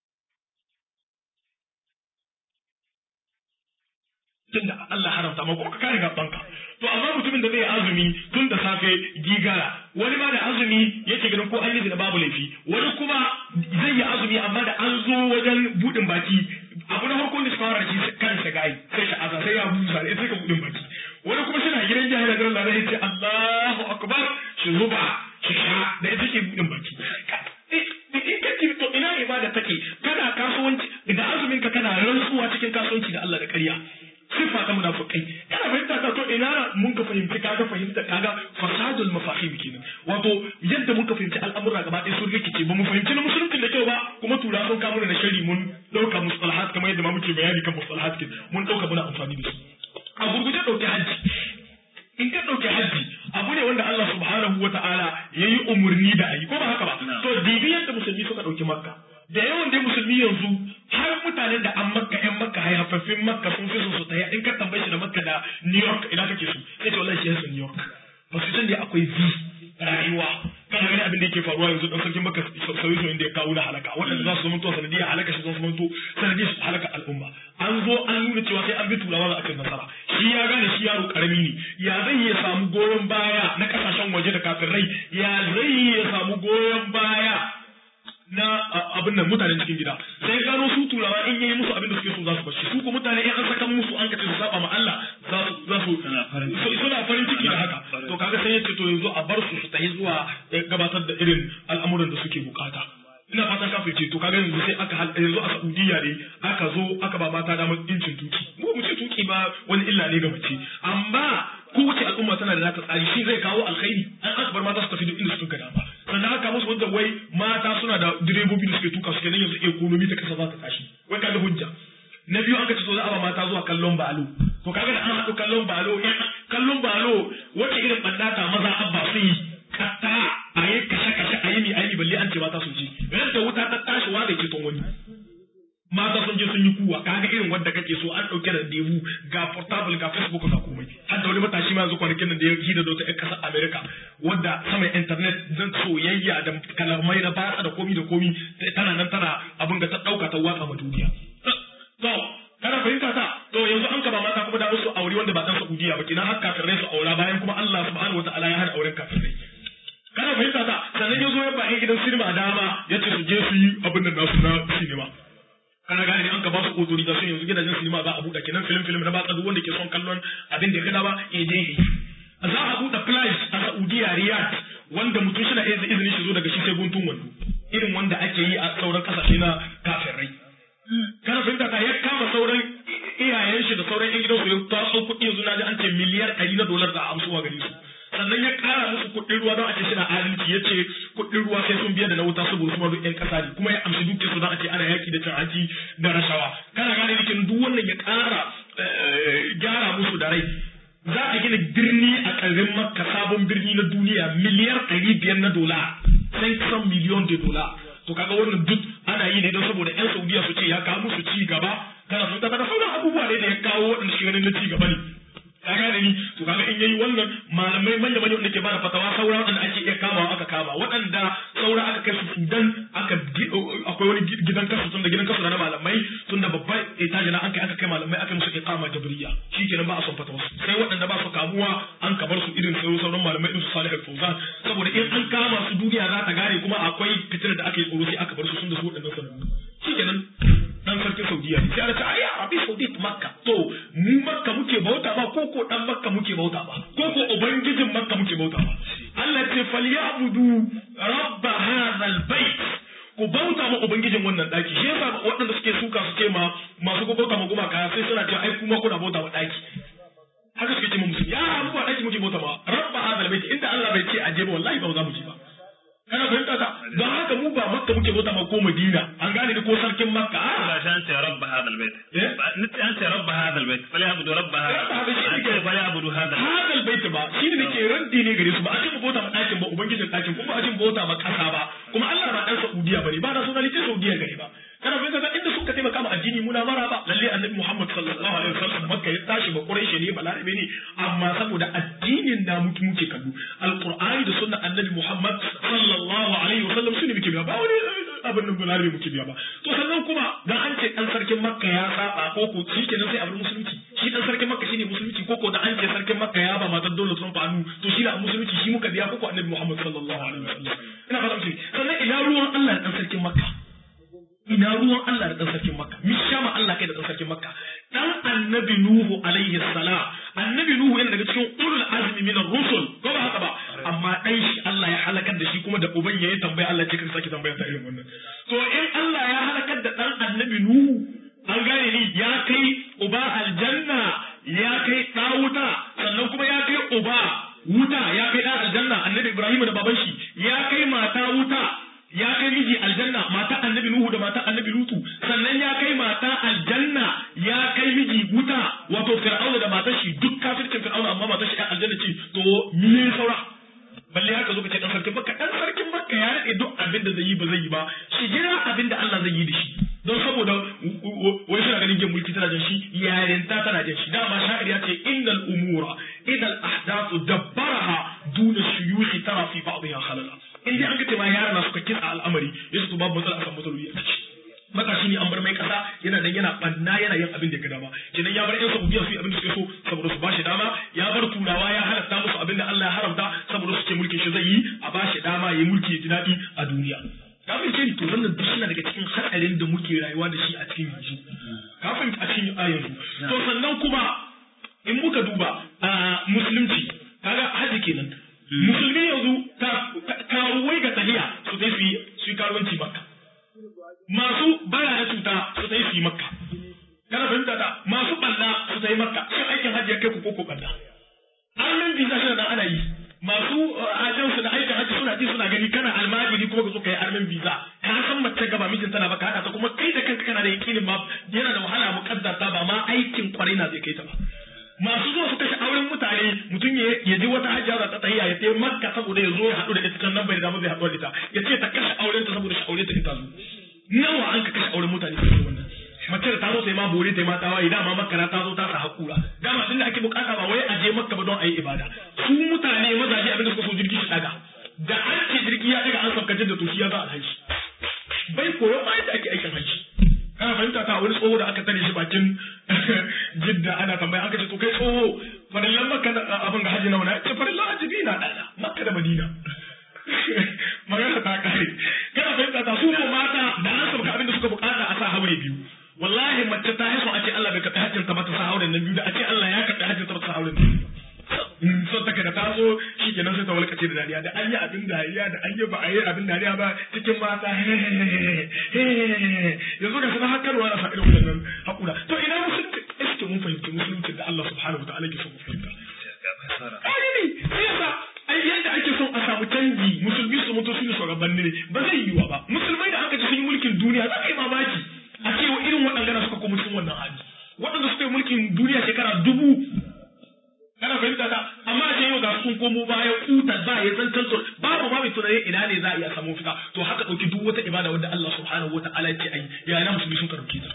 tunda Allah haramta ma ko ka kare gabanka to amma mutumin da zai azumi tun da safe gigara wani ma da azumi yake ganin ko an yi da babu laifi wani kuma zai yi azumi amma da an zo wajen budin baki abu na farko ne su fara shi kan shi gai sai shi aza sai ya busa sai sai ka budin baki wani kuma suna gidan jihar da Allah zai ce Allahu akbar shi zuba shi sha da ita ke budin baki to ina ibada take kana kasuwanci da azumin ka kana rantsuwa cikin kasuwanci da Allah da ƙarya sifa ta munafikai kana fahimta ta to ina mun ka fahimci kaga fahimta kaga fasadul mafahim kenan wato yadda mun ka fahimci al'amura gaba ɗaya sun rikice ba mu fahimci na musulunci da kyau ba kuma tura sun kamo na shari mun ɗauka mustalahat kamar yadda ma muke bayani kan mustalahat kin mun ɗauka muna amfani da su a gurguje ɗauki hajji in ka ɗauki hajji abu ne wanda Allah subhanahu wa ta'ala ya yi umarni da a yi ko ba haka ba to dibi yadda musulmi suka ɗauki makka da yawan dai musulmi yanzu har mutanen da an makka yan makka haifaffin makka sun fi su ta in ka tambaye shi da makka da new york ina kake su sai ce wallahi shi yasa new york ba su san da akwai vi rayuwa kana gani abin da yake faruwa yanzu dan sarkin makka sauyi sauyin da ya kawo na halaka waɗanda za su zama to sanadiyar halaka shi zan zama to sanadiyar halaka al'umma an zo an nuna cewa sai an bi turawa za a kai nasara shi ya gane shi yaro karami ne ya zai iya samu goyon baya na kasashen waje da kafirai ya zai iya samu goyon baya na abin nan mutanen cikin gida sai gano su turawa in yayi musu abin da suke so za su bashi su ko mutane in an saka musu an kace su saba ma Allah za su za su suna farin ciki da haka to kaga sai yace to yanzu a bar su su tafi zuwa gabatar da irin al'amuran da suke bukata ina fata ka fice to kaga yanzu sai aka yanzu a Saudiya ne aka zo aka ba mata damar incin tuki mu mu ce tuki ba wani illa ne ga mace amma kowace al'umma tana da nata tsari shi zai kawo alkhairi an aka bar mata su tafi duk inda suka dama sannan aka musu wanda wai mata suna da direbobi da suke tuka suke nan yanzu ekonomi ta kasa za ta tashi wai kaga hujja na biyu an ka ce so za a ba mata zuwa kallon balo to kaga da an haɗu kallon balo kallon balo wace irin ɓannata maza abba su yi katta a yi kashe kashe a yi mi a yi balle an ce mata sun ci ran da wuta ta tashi wa da ke ton wani mata sun je sun yi kuwa kaga irin wanda kake so an ɗauki randevu ga portable ga facebook ga komai har da wani matashi ma yanzu kwanakin nan da ya hida da wata ƴan ƙasar america wadda sama internet zan soyayya da kalamai na batsa da komi da komi tana nan tana abin da ta ɗauka ta watsa ma duniya to kana fahimta ta to yanzu an kaba mata kuma da musu aure wanda ba dan saudiya ba kina har kafirai su aura bayan kuma Allah subhanahu wataala ya hana auren kafirai kana fahimta ta sannan yazo ya ba gidan sinima dama yace su je su yi abin da nasu na sinima kana gane an ka ba su authorization yanzu gidajen sinima za a buɗe kenan film film na batsa duk wanda ke son kallon abin da ya gada ba ya je yi za a buɗe place a Saudiya Riyadh wanda mutum shi na iya izinin shi zo daga shi sai guntun wando irin wanda ake yi a sauran kasashe na kafirai kana fahimta ta ya kama sauran iyayen shi da sauran yan gidansu ya taso kuɗi yanzu na ji an ce miliyar ɗari na dolar da amsuwa gare su sannan ya ƙara musu kuɗin ruwa don a ce suna adalci ya ce kuɗin ruwa sai sun biya da na wuta saboda su ma duk ƴan ƙasa ne kuma ya amshi dukkan su don a ce ana yaƙi da cin hanci da rashawa kana gane nikin duk wannan ya ƙara gyara musu da rai za a gina birni a ƙarin makka sabon birni na duniya miliyar ɗari biyar na dola sai kusan miliyon da dola to kaga wannan duk ana yi ne don saboda yan saudiya su ce ya kawo musu ci gaba kana sun tabbata sauran abubuwa ne da ya kawo waɗanda shi ganin na ci gaba ne ka gane ni to kaga in yayi wannan malamai manya manya wanda ke bada fatawa saura waɗanda ake iya kamawa aka kama waɗanda saura aka kai su Sudan aka akwai wani gidan kasu tunda gidan kasu na malamai tunda babban etaji na an kai aka kai malamai aka musu iqama jabriya shikenan ba a son fatawa sai waɗanda ba su kamuwa an kabar su irin sauran malamai irin su Salih al-Fawzan saboda in an kama su duniya za ta gane kuma akwai fitar da aka yi tsoro sai aka bar su sun da su waɗannan sanannu shikenan dan sarkin Saudiya ne sai ana ce ai Arabi Saudi Makka to mu Makka muke bauta ba ko ko dan Makka muke bauta ba ko ko ubangijin Makka muke bauta ba Allah ce falyabudu rabb hadha albayt ku bauta ma ubangijin wannan daki shi yasa waɗanda suke suka su ce ma masu ku bauta ma gumaka sai suna cewa ai kuma kuna bauta ma daki haka suke ce ma musu ya mu ba daki muke bauta ma rabb hadha albayt inda Allah bai ce aje ba wallahi ba za mu ji ba kana fahimta ta don haka mu ba makka muke bauta ma ko madina an gane ni ko sarkin makka ba shi an ce rabba hada albayt niti an ce rabba hada albayt fali abudu rabba hada fali abudu hada hada albayt ba shi ne nake raddi ne gare su ba a ce mu bauta ma ɗakin ba ubangijin ɗakin kuma a ce mu bauta ma ƙasa ba kuma Allah ba ɗan Saudiya bane ba na sonalite Saudiya gare ba kana fahimta ta inda suka taimaka ma addini muna mara ba lalle annabi Muhammad sallallahu alaihi wasallam makka ya tashi ba quraishi ne ba larabe ne amma saboda addinin da muke muke kallo alqur'ani da sunnan annabi Muhammad sallallahu alaihi wasallam su ne muke biya ba wani abin nan balarabe muke biya ba to sannan kuma dan an ce dan sarkin makka ya saba ko ko shi kenan sai abin musulunci shi dan sarkin makka shine musulunci ko ko da an ce sarkin makka ya ba matar Donald Trump anu to shi da musulunci shi muka biya ko ko annabi Muhammad sallallahu alaihi wasallam ina fata muke sannan ina ruwan Allah dan sarkin makka ina ruwan Allah da ɗan sarkin Makka, mi sha ma Allah kai da ɗan sarkin Makka. Dan annabi Nuhu alaihi salam, annabi Nuhu yana daga cikin ulul azmi minar rusul, ko ba haka ba, amma ɗan shi Allah ya halakar da shi kuma da uban ya yi tambaya Allah ce kan sake tambaya ta irin wannan. To in Allah ya halakar da ɗan annabi Nuhu, an gane ni ya kai uba aljanna, ya kai ɗa wuta, sannan kuma ya kai uba wuta, ya kai ɗa aljanna, annabi Ibrahim da baban shi, ya kai mata wuta, ya kai miji aljanna mata annabi nuhu da mata annabi lutu sannan ya kai mata aljanna ya kai miji wuta wato fir'auna da matar shi duk kafircin fir'auna amma matar shi aljanna ce to me saura balle haka zo ka ce dan sarkin makka dan sarkin makka ya rade duk abin da zai yi ba zai yi ba shi jira abin da Allah zai yi da shi don saboda wai suna ganin jin mulki tana jin shi yarinta tana jin shi dama sha'ir ya ce innal umura idal ahdathu dabbaraha duna shuyukhi tara fi ba'dha khalala in dai an ga ma yara na suka kitsa al'amari yasu to babu matsala akan matsaloli a ciki matashi ne an bar mai kasa yana dan yana banna yana yin abin da ga dama kenan ya bar yan saudiya su yi abin da suke so saboda su bashi dama ya bar turawa ya halatta musu abin da Allah ya haramta saboda su ce mulkin shi zai yi a bashi dama ya mulki ya ji daɗi a duniya kafin ce to wannan duk suna daga cikin hatsarin da muke rayuwa da shi a cikin yanzu kafin a cikin a yanzu to sannan kuma in muka duba a musulunci kaga haji kenan musulmi yanzu karuwai ga tahiya su sai su yi su yi karuwanci makka masu baya na cuta su sai su yi makka kana fahimta ta masu balla su sai makka shin aikin hajji ya kai ku ko ko balla armen visa shi da ana yi masu ajin su da aikin hajji suna ji suna gani kana almajiri kuma ka zo kai armen visa ka san mace gaba mijin tana baka hada ta kuma kai da kanka kana da yakinin ma yana da wahala muqaddata ba ma aikin kwarai na zai kai ta ba masu zuwa su kashe auren mutane mutum ya ji wata hajjia za ta tahiya ya tayi makka saboda ya zo ya haɗu da ita can nan bai da zai haɗu da ita ya ce ta kashe auren ta saboda shi aure ta ita zo nawa an ka kashe auren mutane su wannan mace da ta zo sai ma bore ta ma tawaye dama makka ta zo ta sa hakura dama tunda ake bukata ba wai a je makka ba don a yi ibada su mutane mazaje abin da suka so jirgi shi daga da an ce jirgi ya daga an sabkace da to shi ya za alhaji bai koyo ma yadda ake aikin haji kana fahimta ta wani tsoho da aka tare shi bakin jidda ana tambaya aka ce to kai tsoho farillan makka abin ga haji nawa na ce farillan haji biyu na ɗana makka da madina magana ta kare kana fahimta ta su ko mata da an sabka abin da suka bukata a sa haure biyu wallahi mace ta haihu a ce Allah bai karɓi hajjin ta ba ta sa hauren nan biyu da a ce Allah ya karɓi hajjin ta ba ta sa hauren nan biyu son take da ta zo so shi kenan sai ta walkace da dariya da an yi abin dariya da an yi ba a yi abin dariya ba cikin mata yanzu ga sanar hakarwa na sa irin wannan hakura to ina musulunci iske mun fahimci musulunci da Allah subhanahu wa ta'ala ke so mu fahimta ai ne sai yasa ai yadda ake son a samu canji musulmi su mutu su ne shugabanni ne ba zai yiwa ba musulmai da aka ci sun yi mulkin duniya za ka yi mamaki a ce wa irin waɗanda suka kuma cikin wannan hali waɗanda suka yi mulkin duniya shekara dubu kana fahimta ta amma a ce yau ga sun komo baya kuta ba ya zancen su babu ma mai tunanin ina ne za a iya samu fita to haka ɗauki duk wata ibada wadda Allah subhanahu wa ta'ala ya ce ai ya na musulmi sun karɓe ta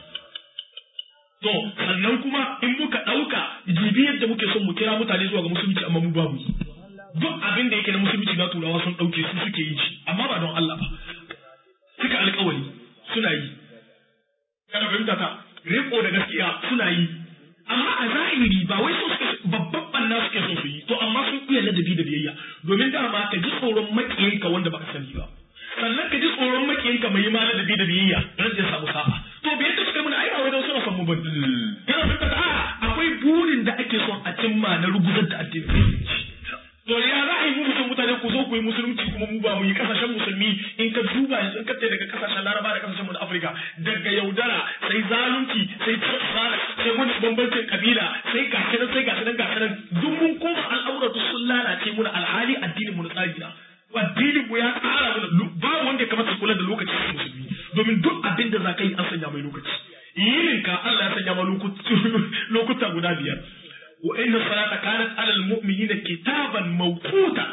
to sannan kuma in muka ɗauka jibi yadda muke son mu kira mutane zuwa ga musulunci amma mu babu duk abin da yake na musulunci na turawa sun ɗauke su suke yi shi amma ba don Allah ba suka alƙawari suna yi kana fahimta ta riko da gaskiya suna yi amma a zahiri ba wai so suke babban banna suke so su yi to amma sun iya ladabi da biyayya domin dama ka ji tsoron maƙiyinka wanda baka sani ba sannan ka ji tsoron maƙiyinka mai ma ladabi da biyayya don zai samu sa'a to bai ta suka muna ai ba wajen suna son mu bane kana fahimta ta akwai burin da ake son a cimma na ruguzar da addinin musulunci to ya za a yi mu mutum mutane ku zo ku yi musulunci kuma mu ba mu yi kasashen musulmi in ka duba yanzu in ka tsaye daga kasashen laraba da kasashen mu na afirka daga yaudara sai zalunci sai tsara sai wani bambancin kabila sai gashi nan sai gashi nan gashi nan duk mun koma al'amuran duk sun lalace muna alhali addinin mu na tsari na addinin mu ya tsara mana babu wanda ya kamata kula da lokacin musulmi domin duk abin da za ka yi an sanya mai lokaci yininka Allah ya sanya ma lokuta guda biyar وإن الصلاة كانت على المؤمنين كتابا موقوتا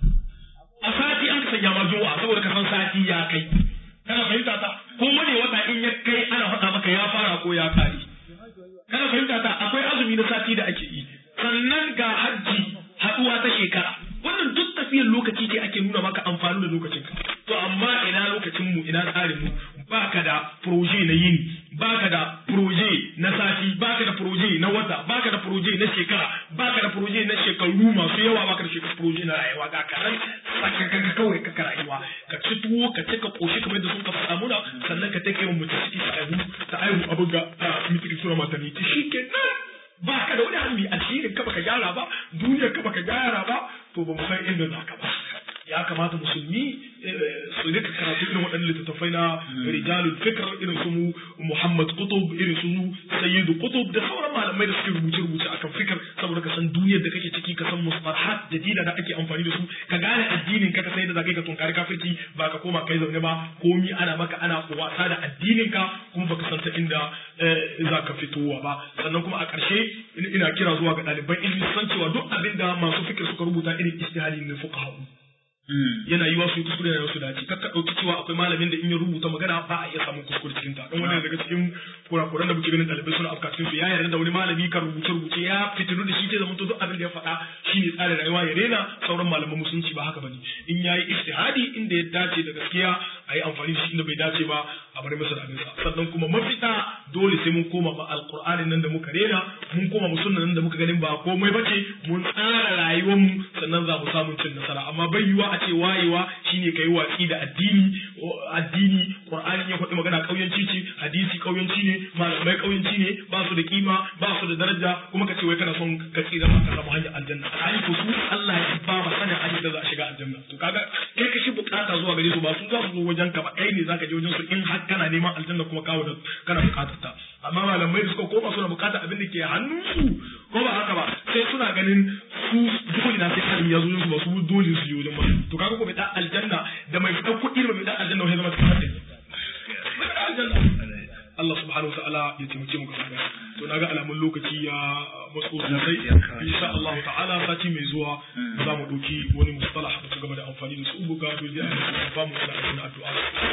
أساتي أنك سنجا مجوعة سوى لك ساتي يا كي kana fahimta ta ko wani wata in ya kai ana faɗa maka ya fara ko ya kare kana fahimta ta akwai azumi na sati da ake yi sannan ga hajji haɗuwa ta shekara wannan duk tafiyar lokaci ce ake nuna maka amfani da lokacin ka to amma ina lokacin mu ina tsarin mu baka da proje na yini baka da proje na sati baka da proje na wata baka da proje na shekara baka da proje na shekaru masu yawa baka da shekaru proje na rayuwa ga kanan sakaka kawai ka rayuwa ka ci tuwo ka ci ka koshi kamar da sun ka faɗa muna sannan ka take mu ta ciki ta aihu ta aihu abin ga mitiki suna maternity shi ke nan ba ka da wani hannu addinin ka baka gyara ba duniyar ka baka gyara ba to ba mu san inda za ka ba ya kamata musulmi su rika karatu irin waɗannan littattafai na rijalul fikr irin su Muhammad Qutub irin su Sayyid Qutub da sauran malamai da suke rubuce rubuce akan fikr saboda ka san duniyar da kake ciki ka san mustalahat jadida da ake amfani da su ka gane addinin ka ka sai da zaka ka tunkari kafirci ba ka koma kai zaune ba komi ana maka ana wasa da addinin ka kuma baka san ta inda za ka fitowa ba sannan kuma a ƙarshe ina kira zuwa ga ɗaliban ilimi san cewa duk abin da masu fikir suka rubuta irin istihali ne fuqaha yana yiwa su yi kuskure da su dace kakka ɗauki cewa akwai malamin da in ya rubuta magana ba a iya samun kuskure cikin ta don wani daga cikin kurakuran da muke ganin ɗalibai suna afka cikin su ya yarda da wani malami kan rubuce rubuce ya fitilu da shi ce zama duk abin da ya faɗa shine tsarin rayuwa ya rena sauran malaman musulunci ba haka bane in yayi ijtihadi inda ya dace da gaskiya a yi amfani da shi inda bai dace ba a bari masa da abinsa sannan kuma mafita dole sai mun koma ma alqur'anin nan da muka rena mun koma mu sunnan nan da muka ganin ba komai bace mun tsara rayuwar mu sannan za mu samu cin nasara amma bai yiwa a ce wayewa shine kai watsi da addini addini qur'ani ya faɗi magana kauyanci ce hadisi kauyanci ne malamai kauyanci ne ba su da kima ba su da daraja kuma ka ce wai kana son ka tsira ka samu hanyar aljanna ai ko su Allah ya ba ma sanin hanyar da za a shiga aljanna to kaga kai ka shi bukata zuwa gare su ba su za su zo wajen ka ba kai ne zaka je wajen su in har kana neman aljanna kuma kawo da kana bukatar ta amma malamai da suka koma suna bukatar abin da ke hannunsu ko ba haka ba sai suna ganin su dole na sai kalmi ya zo su ba su dole su yi wajen ba to kaga ko bai da aljanna da mai fitan kuɗi da mai da aljanna wai zama cikin hadin Allah subhanahu wa ta'ala ya taimake mu gaba to naga alamun lokaci ya matso sosai insha Allah ta'ala sati mai zuwa za mu ɗauki wani mustalah da su gaba da amfani da su buga dole a yi ba mu da addu'a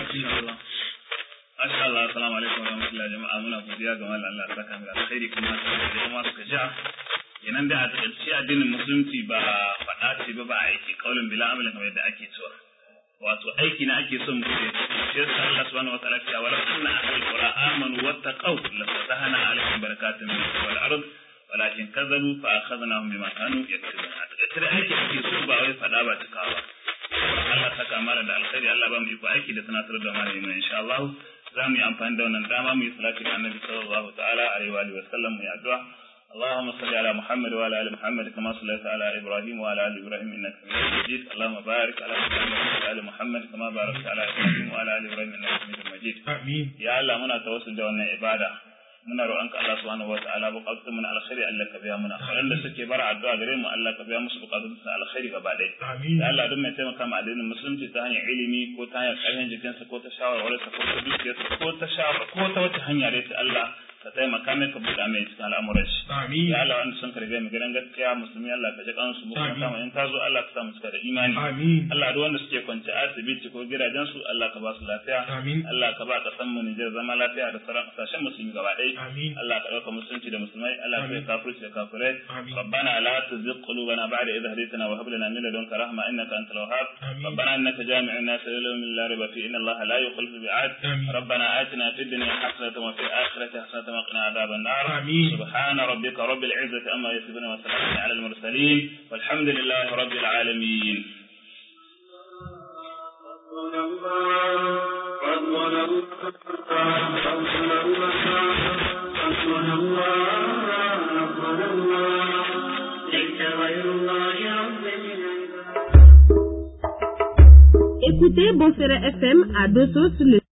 Masha Allah, assalamu alaikum wa rahmatullahi jama'a muna godiya ga mallan Allah saka mu alkhairi kuma da kuma suka ja kenan da a takaice addinin musulunci ba faɗa ce ba ba aiki kaulin bila amalin kamar yadda ake cewa wato aiki na ake son mutum shi yasa Allah subhanahu wa ta'ala ya wala kunna ahlul qura amanu wattaqaw la fatahna alaihim barakatun min wal ard walakin kadzabu fa akhadnahum bima kanu yaktubun a takaice da aiki ake so ba wai faɗa ba cikawa Allah saka mara da alkhairi Allah ba mu iko aiki da tunatar da malami mu insha Allah za mu yi amfani da wannan dama mu yi salati ga annabi sallallahu ta'ala alaihi wa sallam mu yi addu'a اللهم صل على محمد وعلى ال محمد كما صليت على ابراهيم وعلى ال ابراهيم انك حميد مجيد اللهم بارك على محمد وعلى ال محمد كما باركت على ابراهيم وعلى ال ابراهيم انك حميد مجيد amin ya Allah muna tawassul da wannan ibada muna roƙonka Allah subhanahu wa ta'ala bukatun mu na alkhairi Allah ka biya muna waɗanda suke bara addu'a gare mu Allah ka biya musu bukatun su na alkhairi gaba ɗaya amin ya Allah duk mai taimaka ma addinin musulunci ta hanyar ilimi ko ta hanyar ƙarfin jikinsa ko ta shawarwarsa ko ta dukiyarsa ko ta shawar ko ta wata hanya dai ta Allah ka taimaka mai ka buɗa mai cikin al'amuran shi amin ya Allah wanda sun karbe mu gidan gaskiya musulmi Allah ka ji kansu mu kuma kama in ta zo Allah ka sa mu cika da imani amin Allah duk wanda suke kwance asibiti ko gidajen su Allah ka ba su lafiya amin Allah ka ba kasan mu Nijar zama lafiya da sauran kasashen musulmi gaba ɗaya amin Allah ka ɗauka musulunci da musulmai Allah ka yi kafirci da kafirai amin ربنا لا تزغ قلوبنا بعد إذ هديتنا وهب لنا من لدنك رحمة إنك أنت الوهاب آمين. ربنا إنك جامع الناس ليوم لا ريب فيه إن الله لا يخلف الميعاد آمين. ربنا آتنا في الدنيا حسنة وفي الآخرة حسنة وقنا عذاب النار آمين. سبحان ربك رب العزة أما يصفون وسلام على المرسلين والحمد لله رب العالمين Écoutez Bonferré FM à Dosso sur le